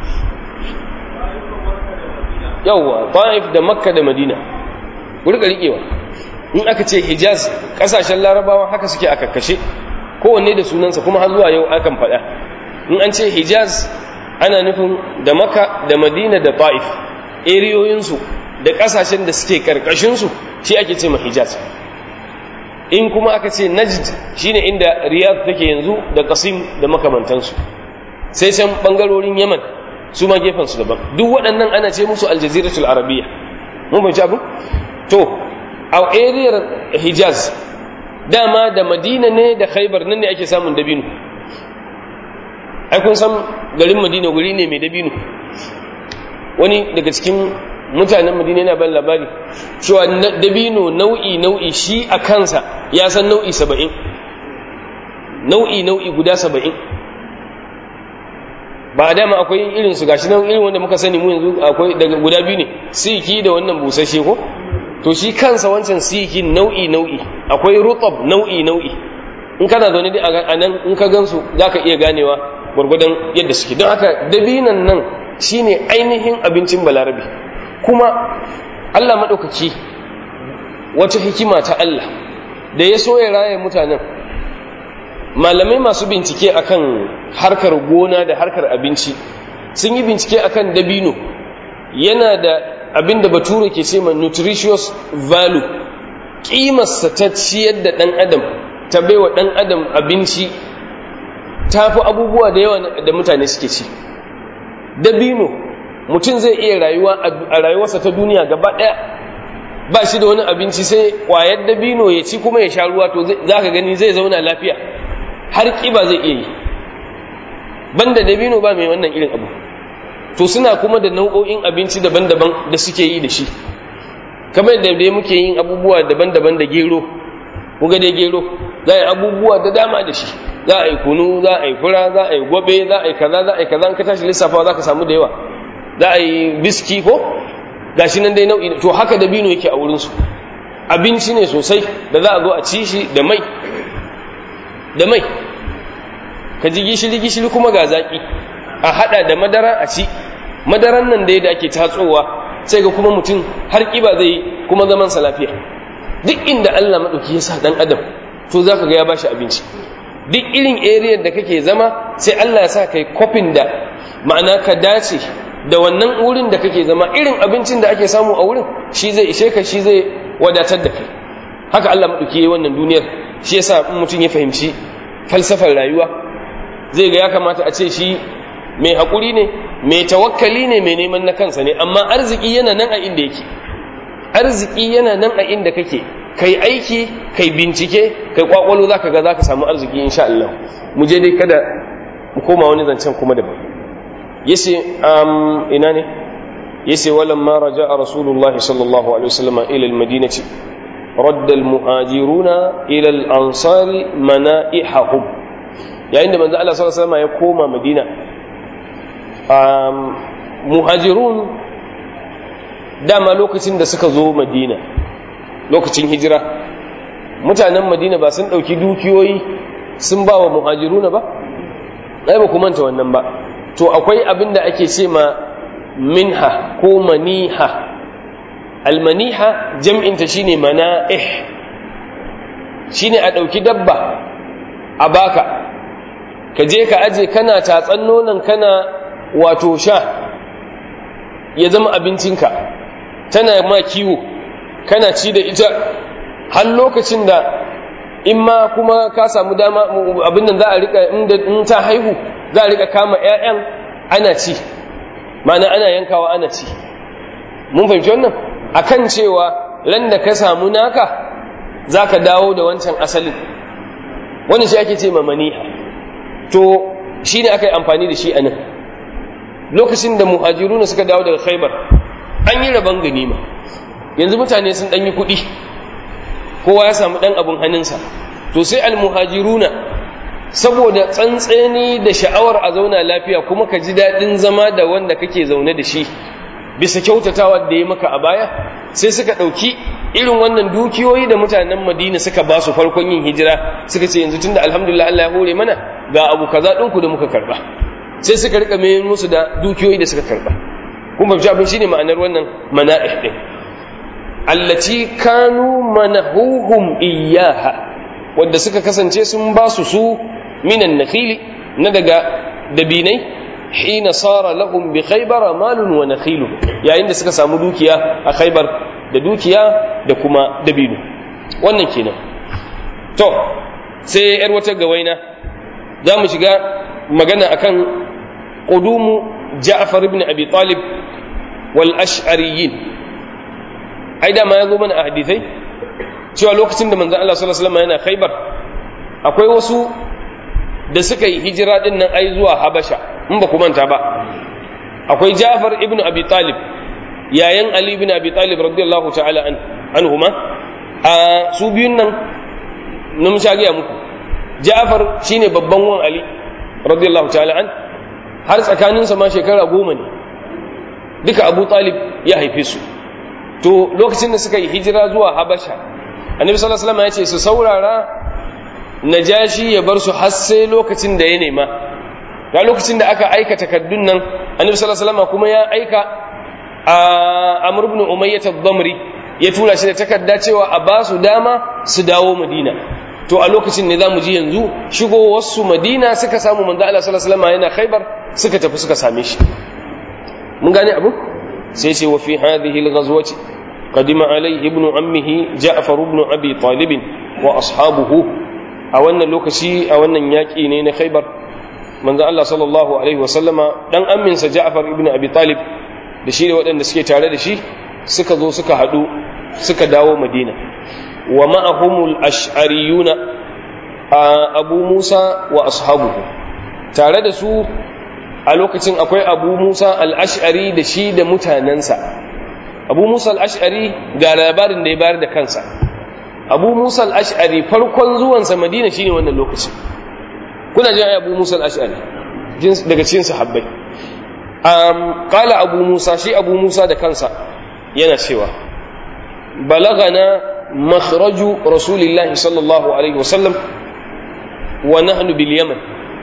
yawwa ta'if da makka da madina ku rika rikewa in aka ce hijaz kasashen larabawa haka suke aka kashe kowanne da sunansa kuma har zuwa yau akan faɗa in an ce hijaz ana nufin da makka da madina da ta'if eriyoyinsu da kasashen da suke karkashinsu shi ake ce ma hijaz in kuma aka ce najd shine inda riyadh take yanzu da qasim da makamantansu sai can bangarorin yaman su ma gefen su daban duk waɗannan ana ce musu aljaziratul arabiyya mun fahimci abu to a ariyar hijaz dama da madina ne da khaibar nan ne ake samun dabino ai kun san garin madina guri ne mai dabino wani daga cikin mutanen madina yana ban labari cewa dabino nau'i nau'i shi a kansa ya san nau'i saba'in nau'i nau'i guda saba'in ba a dama akwai irin su gashi nan irin wanda muka sani mu yanzu akwai daga guda biyu ne siki da wannan busasshe ko to shi kansa wancan siki nau'i nau'i akwai rutab nau'i nau'i in kana zaune dai a nan in ka gansu zaka iya ganewa gwargwadon yadda suke don haka dabinan nan shine ainihin abincin balarabe kuma Allah maɗaukaki wata hikima ta Allah da ya so ya raya mutanen malamai masu bincike akan harkar gona da harkar abinci sun yi bincike akan dabino yana da abin da bature ke ce ma nutritious value ƙimarsa ta ciyar da ɗan adam ta baiwa ɗan adam abinci ta fi abubuwa da yawa da mutane suke ci dabino mutum zai iya rayuwa a rayuwarsa ta duniya gaba ɗaya ba shi da wani abinci sai ƙwayar dabino ya ci kuma ya sha ruwa to za ka gani zai zauna lafiya har ƙiba zai iya yi banda dabino ba mai wannan irin abu to suna kuma da nau'o'in abinci daban-daban da suke yi da shi kamar da dai muke yin abubuwa daban-daban da gero kuga dai gero za a yi abubuwa da dama da shi za a yi kunu za a yi fura za a yi gobe za a yi kaza za a yi kaza in ka tashi lissafawa za ka samu da yawa za a yi biski ko gashi nan dai nau'i to haka dabino yake a wurinsu abinci ne sosai da za a zo a ci shi da mai da mai ka ji gishiri gishiri kuma ga zaki a hada da madara a ci madaran nan da yadda ake tatsowa sai ga kuma mutum har kiba zai yi kuma zaman sa lafiya duk inda Allah madauki ya sa dan adam to zaka ga ya bashi abinci duk irin area da kake zama sai Allah ya sa kai kofin da ma'ana ka dace da wannan wurin da kake zama irin abincin da ake samu a wurin shi zai ishe ka shi zai wadatar da kai haka Allah madauki yayi wannan duniyar shi yasa mutum ya fahimci falsafar rayuwa zai ga ya kamata a ce shi mai haƙuri ne mai tawakkali ne mai neman na kansa ne amma arziki yana nan a inda yake arziki yana nan a inda kake kai aiki kai bincike kai kwakwalo zaka ga zaka samu arziki insha Allah mu je dai kada mu koma wani zancen kuma daban yace um ina ne yace walamma raja'a rasulullahi sallallahu alaihi wasallam ila almadinati radda almuhajiruna ila al-ansari mana'ihahum yayin da manzo Allah sallallahu alaihi wasallam ya koma madina um muhajirun dama lokacin da suka zo madina lokacin hijira mutanen madina ba sun ɗauki dukiyoyi sun ba wa muhajiruna ba ai ba ku manta wannan ba to akwai abin da ake ce ma minha ko maniha almaniha jam'inta shine mana'ih shine a ɗauki dabba a baka ka je ka aje kana tatsan nonon kana wato sha ya zama abincinka tana ma kiwo kana ci da ita har lokacin da in ma kuma ka samu dama abin nan za a rika in ta haihu za a rika kama 'ya'yan ana ci mana ana yankawa ana ci mun fahimci wannan akan cewa ran da ka samu naka za ka dawo da wancan asalin wani shi ake ce maniha to shi ne aka yi amfani da shi a nan lokacin da muhajiruna suka dawo daga khaibar an yi rabon ganima yanzu mutane sun ɗanyi kuɗi kowa ya samu ɗan abin hannunsa to sai almuhajiruna saboda tsantseni da sha'awar a zauna lafiya kuma ka ji daɗin zama da wanda kake zaune da shi bisa kyautatawa da ya maka a baya sai suka ɗauki irin wannan dukiyoyi da mutanen madina suka ba su farkon yin hijira suka ce yanzu tunda alhamdulillah Allah ya hore mana ga abu kaza ɗinku da muka karɓa sai suka rika mai musu da dukiyoyi da suka karɓa kuma fahimci abin shine ma'anar wannan mana'ih din allati kanu manahuhum iyyaha wanda suka kasance sun ba su su minan nakhili na daga dabinai hina sara lahum bi khaybar malun wa nakhilu yayin da suka samu dukiya a khaybar da dukiya da kuma dabino wannan kenan to sai yar wata gawaina za mu shiga magana akan qudumu ja'far ibn abi talib wal ash'ariyin ai da ma yazo mana a hadisai cewa lokacin da manzon Allah sallallahu alaihi wasallam yana Khaibar akwai wasu da suka yi hijira din nan ai zuwa Habasha in ba ku manta ba akwai Ja'far ibn Abi Talib yayan Ali ibn Abi Talib radiyallahu ta'ala an anhuma a su biyun nan nun sha gaya muku Ja'far shine babban wan Ali radiyallahu ta'ala an har tsakaninsa ma shekara goma ne duka Abu Talib ya haife su to lokacin da suka yi hijira zuwa Habasha Annabi sallallahu alaihi wasallam ya ce su saurara Najashi ya bar su har sai lokacin da ya nema ga lokacin da aka aika takaddun nan Annabi sallallahu alaihi wasallam kuma ya aika a Amr ibn Umayyah ad-Damri ya tura shi da takarda cewa a ba su dama su dawo Madina to a lokacin ne zamu ji yanzu shigo wasu Madina suka samu manzo Allah sallallahu alaihi wasallam yana Khaibar suka tafi suka same shi mun gane abu sai ce wa fi hadhihi al-ghazwati qadima alayhi ibn ammihi Ja'far ibn Abi Talib wa ashabuhu a wannan lokaci a wannan yaki ne na Khaibar manzo Allah sallallahu alaihi wasallama dan amminsa Ja'far ibn Abi Talib da shi da waɗanda suke tare da shi suka zo suka haɗu suka dawo Madina wa ma'ahumul ash'ariyuna Abu Musa wa ashabuhu tare da su a lokacin akwai Abu Musa al-Ash'ari da shi da mutanensa Abu Musa al-Ash'ari ga labarin da ya bayar da kansa Abu Musa al-Ash'ari farkon zuwansa Madina shine wannan lokacin kuna jin Abu Musa al-Ash'ari daga cikin sahabbai um qala Abu Musa shi Abu Musa da kansa yana cewa balagana makhraju rasulillahi sallallahu alaihi wasallam wa nahnu bil yaman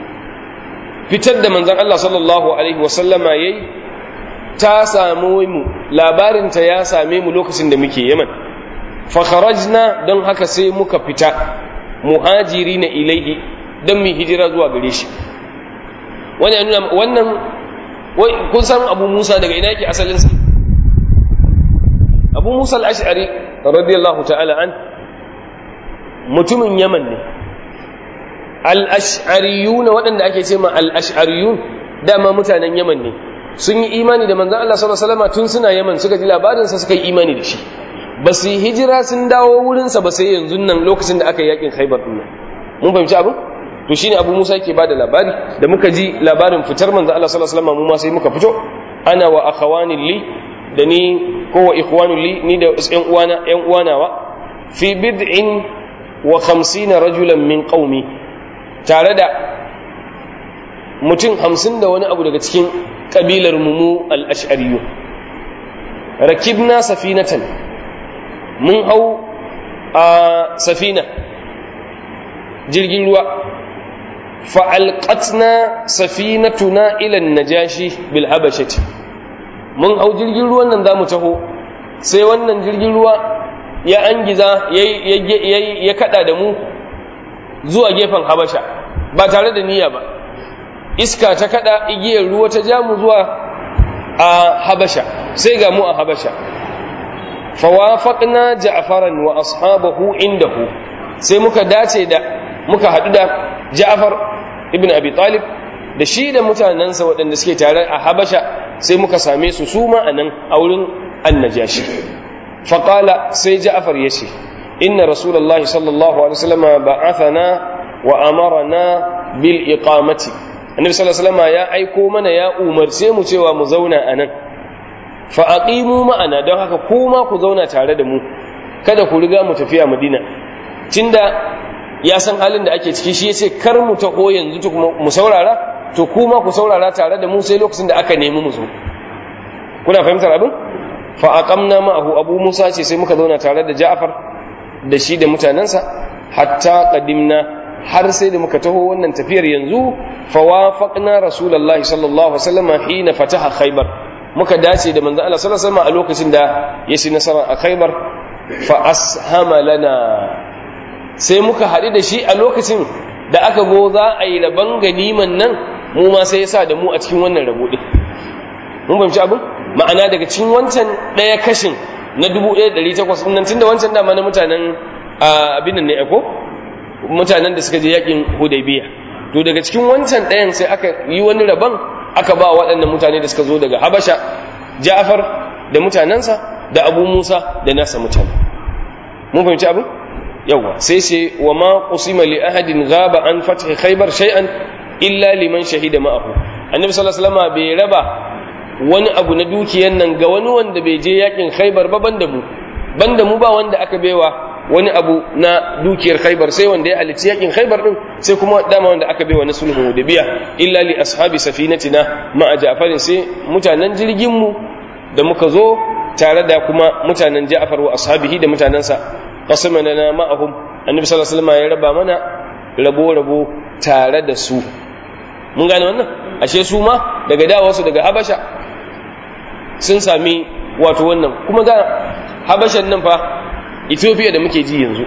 fitar da manzon Allah sallallahu alaihi wasallama yayi ta samu mu labarin ta ya same mu lokacin da muke yaman fa kharajna don haka sai muka fita muhajirina ilaihi don mu hijira zuwa gare shi wannan wannan kun san Abu Musa daga ina yake asalin sa Abu Musa al-Ash'ari radiyallahu ta'ala an mutumin Yaman ne al-ash'ariyuna waɗanda ake ce ma al-ash'ariyun dama mutanen Yaman ne sun yi imani da manzon Allah sallallahu alaihi wasallam tun suna Yaman suka ji labarin sa suka yi imani da shi ba su yi hijira sun dawo wurin sa ba sai yanzu nan lokacin da aka yi yakin Khaibar din nan mun fahimci abin to shine Abu Musa yake bada labari da muka ji labarin fitar manzon Allah sallallahu alaihi wasallam mu ma sai muka fito ana wa akhawani li da ni ko wa ikhwanu li ni da ƴan uwana ƴan uwanawa fi bid'in wa 50 rajulan min qaumi tare da mutum hamsin da wani abu daga cikin kabilar mu al-ash'ariyyu rakibna safinatan mun hau a safina jirgin ruwa fa'alƙatna safinatuna ilan najashi bil habashati mun hau jirgin ruwan nan za mu taho sai wannan jirgin ruwa ya angiza ya kada da mu zuwa gefen habasha ba tare da niyya ba iska ta kada igiyar ruwa ta ja mu zuwa a habasha sai ga mu a habasha fawafaqna ja'faran wa ashabahu indahu sai muka dace da muka hadu da ja'far ibn abi talib da shi da mutanensa waɗanda suke tare a habasha sai muka same su su ma anan a wurin annajashi faqala sai ja'far yace inna rasulullahi sallallahu alaihi wasallam ba'athana wa amarna bil iqamati annabi sallallahu alaihi wasallam ya aiko mana ya umarce mu cewa mu zauna anan fa aqimu ma'ana don haka kuma ku zauna tare da mu kada ku riga mu tafiya madina tunda ya san halin da ake ciki shi yace kar mu taho yanzu to kuma mu saurara to kuma ku saurara tare da mu sai lokacin da aka nemi mu zo kuna fahimtar abin fa aqamna ma'ahu abu musa ce sai muka zauna tare da ja'far da shi da mutanansa hatta qadimna har sai da muka taho wannan tafiyar yanzu fa wafaqna rasulullahi sallallahu alaihi wasallam hina fataha khaybar muka dace da manzo Allah sallallahu alaihi wasallam a lokacin da ya ci nasara a khaybar fa ashama lana sai muka haɗu da shi a lokacin da aka go za a yi rabon ganiman nan mu ma sai ya sa da mu a cikin wannan rabo ɗin mun fahimci abin ma'ana daga cikin wancan ɗaya kashin na dubu ɗaya ɗari takwas nan tun da wancan dama na mutanen abin nan ne ko mutanen da suka je yakin hudaybiya to daga cikin wancan ɗayan sai aka yi wani rabon aka ba waɗannan mutane da suka zo daga habasha ja'far da mutanensa da abu musa da nasa mutane mun fahimci abin yawa sai ce wa ma qusima li ahadin ghaba an fath khaybar shay'an illa liman shahida ma'ahu annabi sallallahu alaihi wasallam bai raba wani abu na dukiyan nan ga wani wanda bai je yakin khaybar ba banda mu banda mu ba wanda aka baiwa wani abu na dukiyar khaybar sai wanda ya halicci yakin khaybar din sai kuma dama wanda aka baiwa na sulhu biya illa li ashabi safinatina ma'a ja'farin sai mutanen jirgin mu da muka zo tare da kuma mutanen ja'far wa ashabihi da mutanansa qasamana ma'ahum annabi sallallahu alaihi wasallam ya raba mana rabo rabo tare da su mun gane wannan ashe su ma daga dawarsu daga habasha sun sami wato wannan kuma da habashan nan fa ethiopia da muke ji yanzu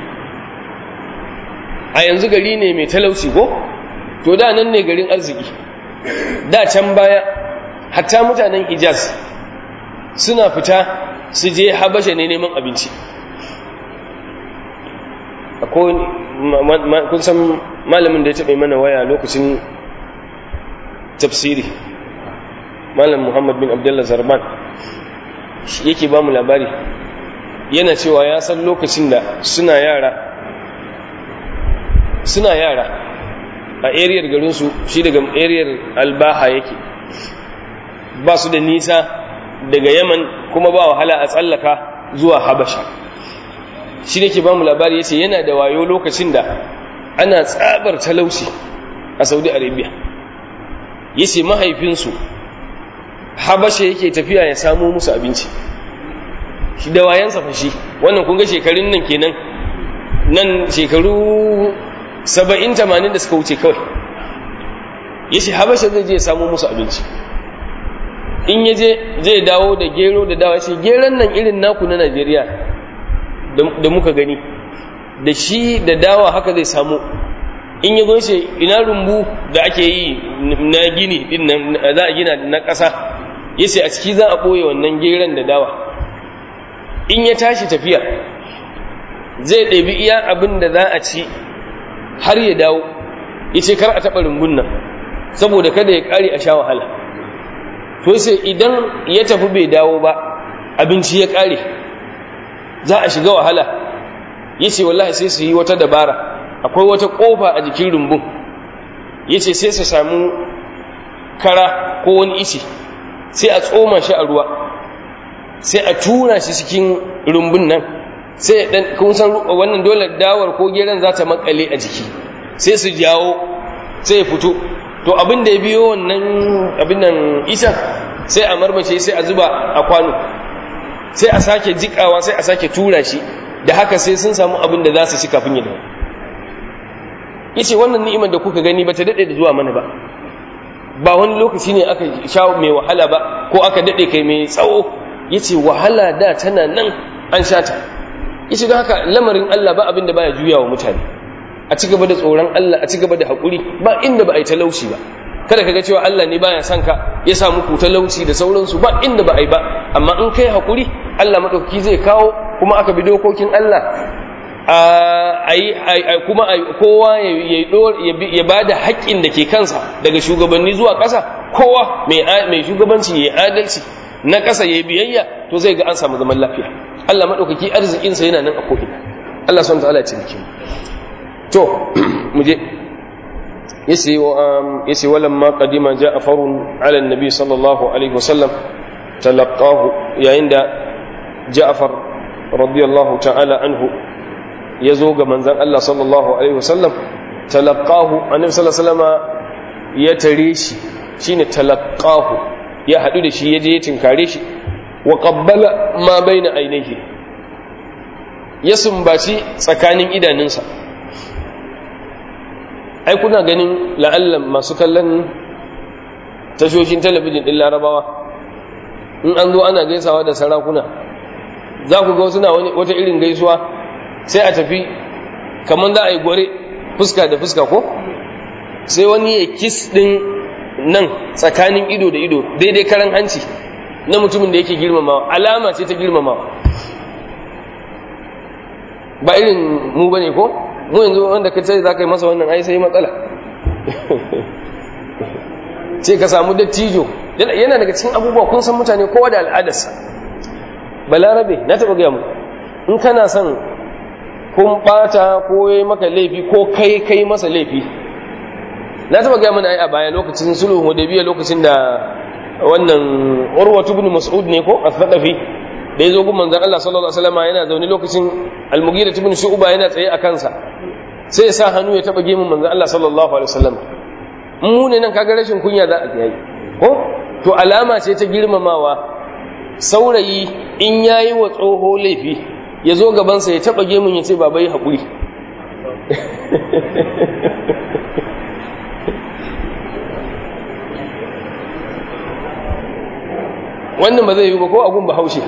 a yanzu gari ne mai talauci ko to da nan ne garin arziki da can baya hatta mutanen hijaz suna fita su je habasha ne neman abinci kun san malamin da ya taɓa mana waya lokacin tafsiri malam muhammad bin abdullah zarban yake ba mu labari yana cewa ya san lokacin da suna yara suna yara a ariyar garinsu shi daga ariyar albaha yake ba su da nisa daga yaman kuma ba wahala a tsallaka zuwa habasha shi ne ke ba mu labari ya ce yana da wayo lokacin da ana tsabar talauci a saudi arabia ya ce mahaifinsu habasha yake tafiya ya samo musu abinci shi da wayansa fashi wannan kunga shekarun nan kenan nan shekaru saba'in tamanin da suka wuce kawai ya ce habasha zai je ya samo musu abinci in ya je zai dawo da gero da dawa ce geron nan irin naku na najeriya da muka gani da shi da dawa haka zai samu in ya gonse ina rumbu da ake yi na gini din nan za a gina na ƙasa yace a ciki za a ɓoye wannan geron da dawa in ya tashi tafiya zai ɗabi iya abin da za a ci har ya dawo yace kar a taɓa rumbun nan saboda kada ya ƙare a sha wahala to sai idan ya tafi bai dawo ba abinci ya ƙare za a shiga wahala yace wallahi sai su yi wata dabara akwai wata kofa a jikin rumbun yace sai su samu kara ko wani ice sai a tsoma shi a ruwa sai a tura shi cikin rumbun nan sai dan kun san wannan dole dawar ko geran za ta makale a jiki sai su jawo sai ya fito to abin da ya biyo wannan abin nan isa sai a marmace sai a zuba a kwano sai a sake jikawa sai a sake tura shi da haka sai sun samu abin da za su ci kafin ya dawo yace wannan ni'imar da kuka gani ba ta dade da zuwa mana ba ba wani lokaci ne aka sha mai wahala ba ko aka dade kai mai tsawo yace wahala da tana nan an sha ta yace don haka lamarin Allah ba abin da baya juyawa mutane a ci gaba da tsoron Allah a ci gaba da hakuri ba inda ba a yi talauci ba kada ka ga cewa Allah ne baya son ka ya sa muku talauci da sauransu ba inda ba a yi ba amma in kai hakuri Allah madaukaki zai kawo kuma aka bi dokokin Allah a yi kuma kowa ya ba da haƙƙin da ke kansa daga shugabanni zuwa ƙasa kowa mai shugabanci ya yi adalci na ƙasa ya yi biyayya to zai ga an samu zaman lafiya Allah maɗaukaki arzikinsa yana nan a ko'ina Allah son ta'ala ce bikin to mu je yace walan ma qadima ja'farun ala annabi sallallahu alaihi wasallam talaqahu yayin da ja'far radiyallahu ta'ala anhu ya zo ga manzan Allah sallallahu Alaihi wasallam talaqahu annabi sallallahu Alaihi wasallama ya tare shi shine talaqahu ya haɗu da shi ya je ya tinkare shi wa qabbala ma baina ainihi ya sumbaci tsakanin idanunsa ai kuna ganin la'allan masu kallon tashoshin talabijin ɗin larabawa in an zo ana gaisawa da sarakuna za ku ga suna wata irin gaisuwa sai a tafi kamar za a yi gore fuska da fuska ko sai wani ya kis ɗin nan tsakanin ido da ido daidai karan hanci na mutumin da yake girmamawa alama ce ta girmamawa ba irin mu ba ne ko mu yanzu wanda ka ce za ka yi masa wannan ai sai matsala ce ka samu dattijo yana daga cikin abubuwa kun san mutane kowa da al'adarsa balarabe na taɓa gaya mu in kana son kun bata ko yayi maka laifi ko kai kai masa laifi na taba ga mana ai a baya lokacin sulhu hudaybiya lokacin da wannan urwatu ibn mas'ud ne ko al-thaqafi da yazo gun manzon Allah sallallahu alaihi wasallam yana zaune lokacin al-mughira ibn shu'ba yana tsaye a kansa sai ya sa hannu ya taba gemun manzon Allah sallallahu alaihi wasallam mu ne nan kaga rashin kunya za a yi ko to alama ce ta girmamawa saurayi in yayi wa tsoho laifi ya zo gabansa ya taba gemun ya ce baba yi haƙuri wannan ba zai yi ba ko agun ba haushe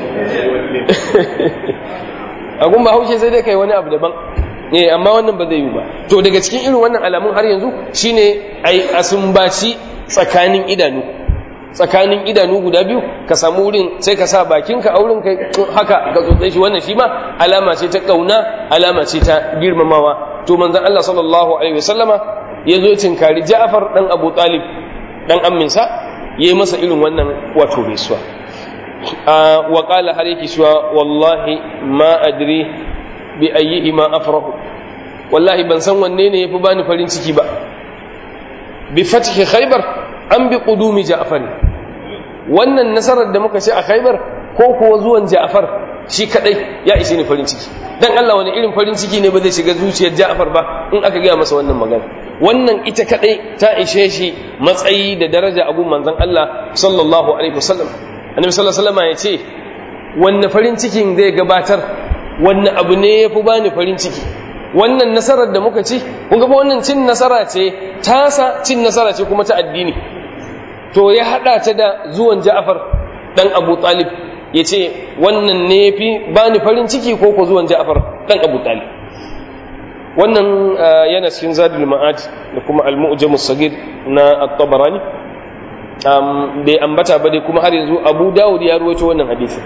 agun ba haushe sai dai kai wani abu daban eh amma wannan ba zai yi ba to daga cikin irin wannan alamun har yanzu shine ai asumbaci tsakanin idanu tsakanin idanu guda biyu ka samu wurin sai ka sa bakinka a wurin kai haka ka tsotse shi wannan shi ma alama ce ta kauna alama ce ta girmamawa to manzon Allah sallallahu alaihi wasallama ya zo tinkari Ja'far dan Abu Talib dan amminsa yayi masa irin wannan wato gaisuwa wa qala har yake cewa wallahi ma adri bi ayyihi ma afrahu wallahi ban san wanne ne yafi bani farin ciki ba bi fathi khaybar an bi qudumi ja'far wannan nasarar da muka ce a khaybar ko kuwa zuwan ja'far shi kadai ya ishe ni farin ciki dan Allah wani irin farin ciki ne ba zai shiga zuciyar ja'far ba in aka gaya masa wannan magana wannan ita kadai ta ishe shi matsayi da daraja a gun manzon Allah sallallahu alaihi wasallam annabi sallallahu alaihi wasallam ya ce wanne farin cikin zai gabatar wanne abu ne yafi bani farin ciki wannan nasarar da muka ci kun ga wannan cin nasara ce tasa cin nasara ce kuma ta addini to ya hada ta da zuwan Ja'far dan Abu Talib yace wannan ne fi bani farin ciki ko ko zuwan Ja'far dan Abu Talib wannan yana cikin Zadul Ma'ad da kuma Al-Mu'jam as-Saghir na At-Tabarani bai ambata ba dai kuma har yanzu Abu Dawud ya ruwaito wannan hadisi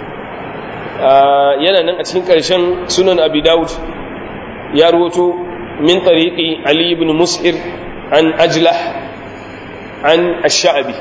yana nan a cikin ƙarshen sunan Abi Dawud ya ruwato min tariqi Ali ibn Mus'ir an Ajlah an Ash-Sha'bi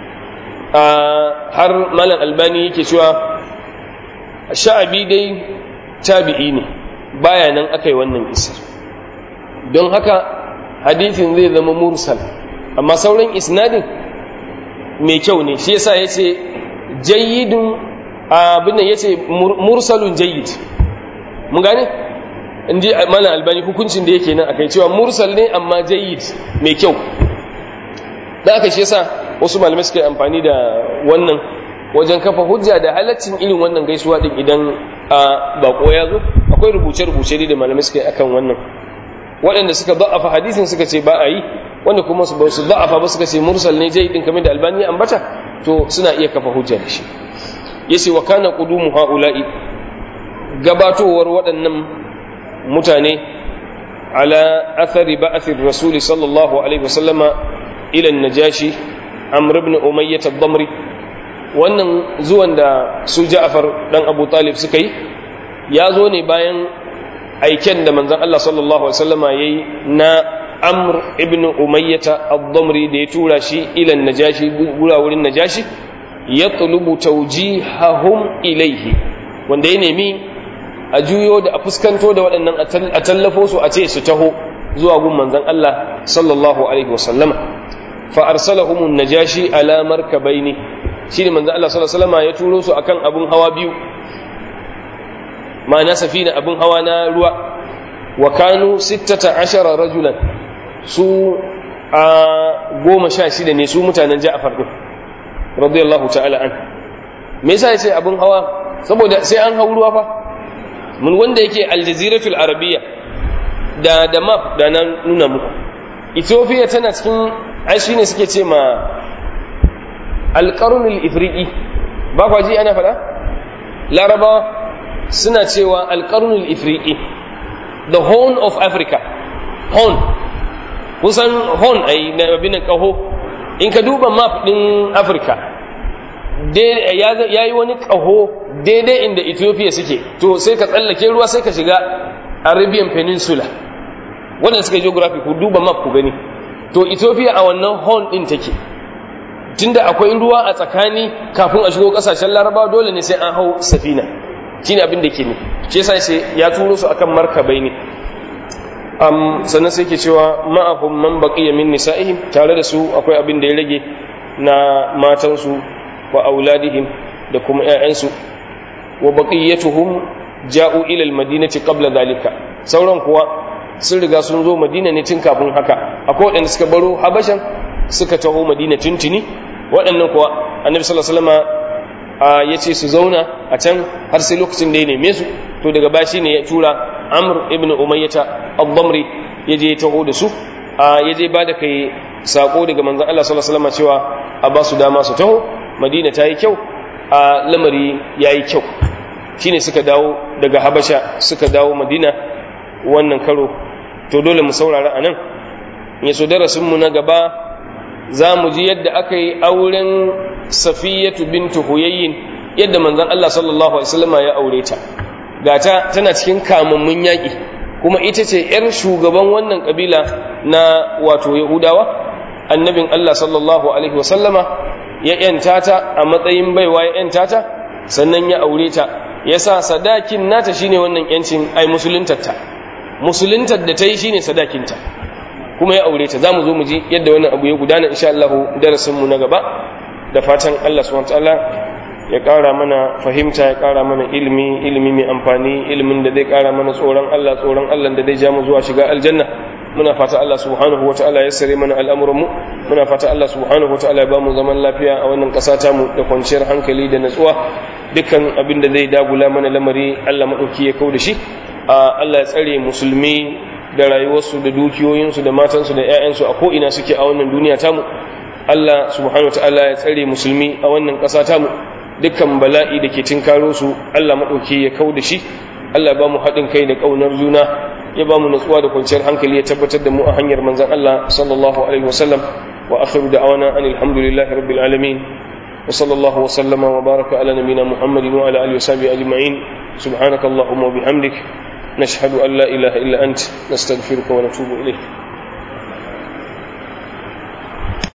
har Malam Albani yake cewa Ash-Sha'bi dai tabi'i ne baya nan akai wannan isar don haka hadithin zai zama mursal amma sauran isnadin mai kyau ne shi yasa yace jayyidun abin nan yace mursalun jayyid mun gane inji malam albani hukuncin da yake nan akai cewa mursal ne amma jayyid mai kyau da aka shi yasa wasu malamai suka yi amfani da wannan wajen kafa hujja da halaccin irin wannan gaisuwa din idan a bako ya zo akwai rubuce-rubuce da malamai suka yi akan wannan waɗanda suka da'afa hadisin suka ce ba a yi wanda kuma su ba su da'afa ba suka ce mursal ne jayyidin kamar da albani ya ambata to suna iya kafa hujja da shi yace wa kana qudumu haula'i gabatowar waɗannan mutane ala athari ba'athir rasuli sallallahu alaihi wasallama ila najashi amr ibn umayyah ad-damri wannan zuwan da su ja'far dan abu talib suka yi ya zo ne bayan aiken da manzon Allah sallallahu alaihi wasallama yayi na amr ibn umayyah ad-damri da ya tura shi ila najashi gura wurin najashi yatlubu tawjihahum ilayhi wanda ya nemi a juyo da a fuskanto da waɗannan a tallafo su a ce su taho zuwa gun manzon Allah sallallahu alaihi wasallama fa arsalahum an-najashi ala markabaini shine manzon Allah sallallahu alaihi wasallama ya turo su akan abun hawa biyu ma'ana safina abun hawa na ruwa wa kanu 16 rajulan su a goma sha shida ne su mutanen Ja'far din radiyallahu ta'ala an me yasa yace abun hawa saboda sai an hau ruwa fa mun wanda yake aljaziratul arabiya da da map da nan nuna muku ethiopia tana cikin ai shine suke ce ma alqarnul ifriqi ba kwa ji ana fada larabawa suna cewa alqarnul ifriqi the horn of africa horn kusan horn ai na abin kaho in ka duba map din africa ya yi wani ƙaho daidai inda ethiopia suke to sai ka tsallake ruwa sai ka shiga arabian peninsula wannan suka geography ku duba map ku gani to ethiopia a wannan horn din take tunda akwai ruwa a tsakani kafin a shigo kasashen larabawa dole ne sai an hau safina shine abin da ke ne shi yasa sai ya turo su akan markabai ne um, sannan sai ke cewa ma'ahum man baqiya min nisa'ihim tare da su akwai abin da ya rage na matansu wa auladihim da kuma ƴaƴansu wa baqiyatuhum ja'u ila al-madinati qabla dhalika sauran kuwa sun riga sun zo madina ne tun kafin haka akwai waɗanda suka baro habashan suka taho madina tuntuni waɗannan kuwa annabi sallallahu alaihi wasallam ya ce su zauna a can har sai lokacin da ya neme su to daga bashi ne ya tura amr ibn umayyata al-damri ya je ya taho da su ya je ba da kai sako daga manzon Allah sallallahu alaihi wasallam cewa a ba su dama su taho madina ta yi kyau a lamari ya yi kyau shine suka dawo daga habasha suka dawo madina wannan karo to dole mu saurara a nan ya so darasinmu na gaba za mu ji yadda aka yi auren safiyatu bintu huyayyin yadda manzon Allah sallallahu alaihi wasallam ya aure ta gata tana cikin kamammun yaƙi kuma ita ce yar shugaban wannan kabila na wato yahudawa annabin Allah sallallahu alaihi wasallama ya yanta ta a matsayin baiwa ya yanta ta sannan ya aure ta yasa sadakin nata shine wannan yancin ai musuluntarta musuluntar da ta yi shine sadakinta kuma ya aure ta za mu zo mu ji yadda wannan abu ya gudana insha Allah darasinmu na gaba da fatan Allah subhanahu wataala ya ƙara mana fahimta ya ƙara mana ilimi ilimi mai amfani ilimin da zai ƙara mana tsoron Allah tsoron Allah da zai ja mu zuwa shiga aljanna muna fata Allah subhanahu wataala ya sare mana al'amuran mu muna fata Allah subhanahu wataala ya ba mu zaman lafiya a wannan ƙasa ta mu da kwanciyar hankali da natsuwa dukkan abin da zai dagula mana lamari Allah madauki ya kau da shi Allah ya tsare musulmi da rayuwarsu da dukiyoyinsu da matansu da 'ya'yansu a ko'ina suke a wannan duniya tamu Allah subhanahu wa ta'ala ya tsare musulmi a wannan ƙasa tamu dukkan bala'i da ke tinkaro su Allah maɗauki ya kau da shi Allah ba mu haɗin kai da ƙaunar juna ya ba mu natsuwa da kwanciyar hankali ya tabbatar da mu a hanyar manzan Allah sallallahu alaihi wasallam wa akhiru da'awana anil hamdulillahi rabbil alamin wa sallallahu wa sallama wa baraka ala nabina muhammadin wa ala alihi wa sahbihi ajma'in subhanakallahumma wa bihamdik نشهد أن لا إله إلا أنت نستغفرك ونتوب إليك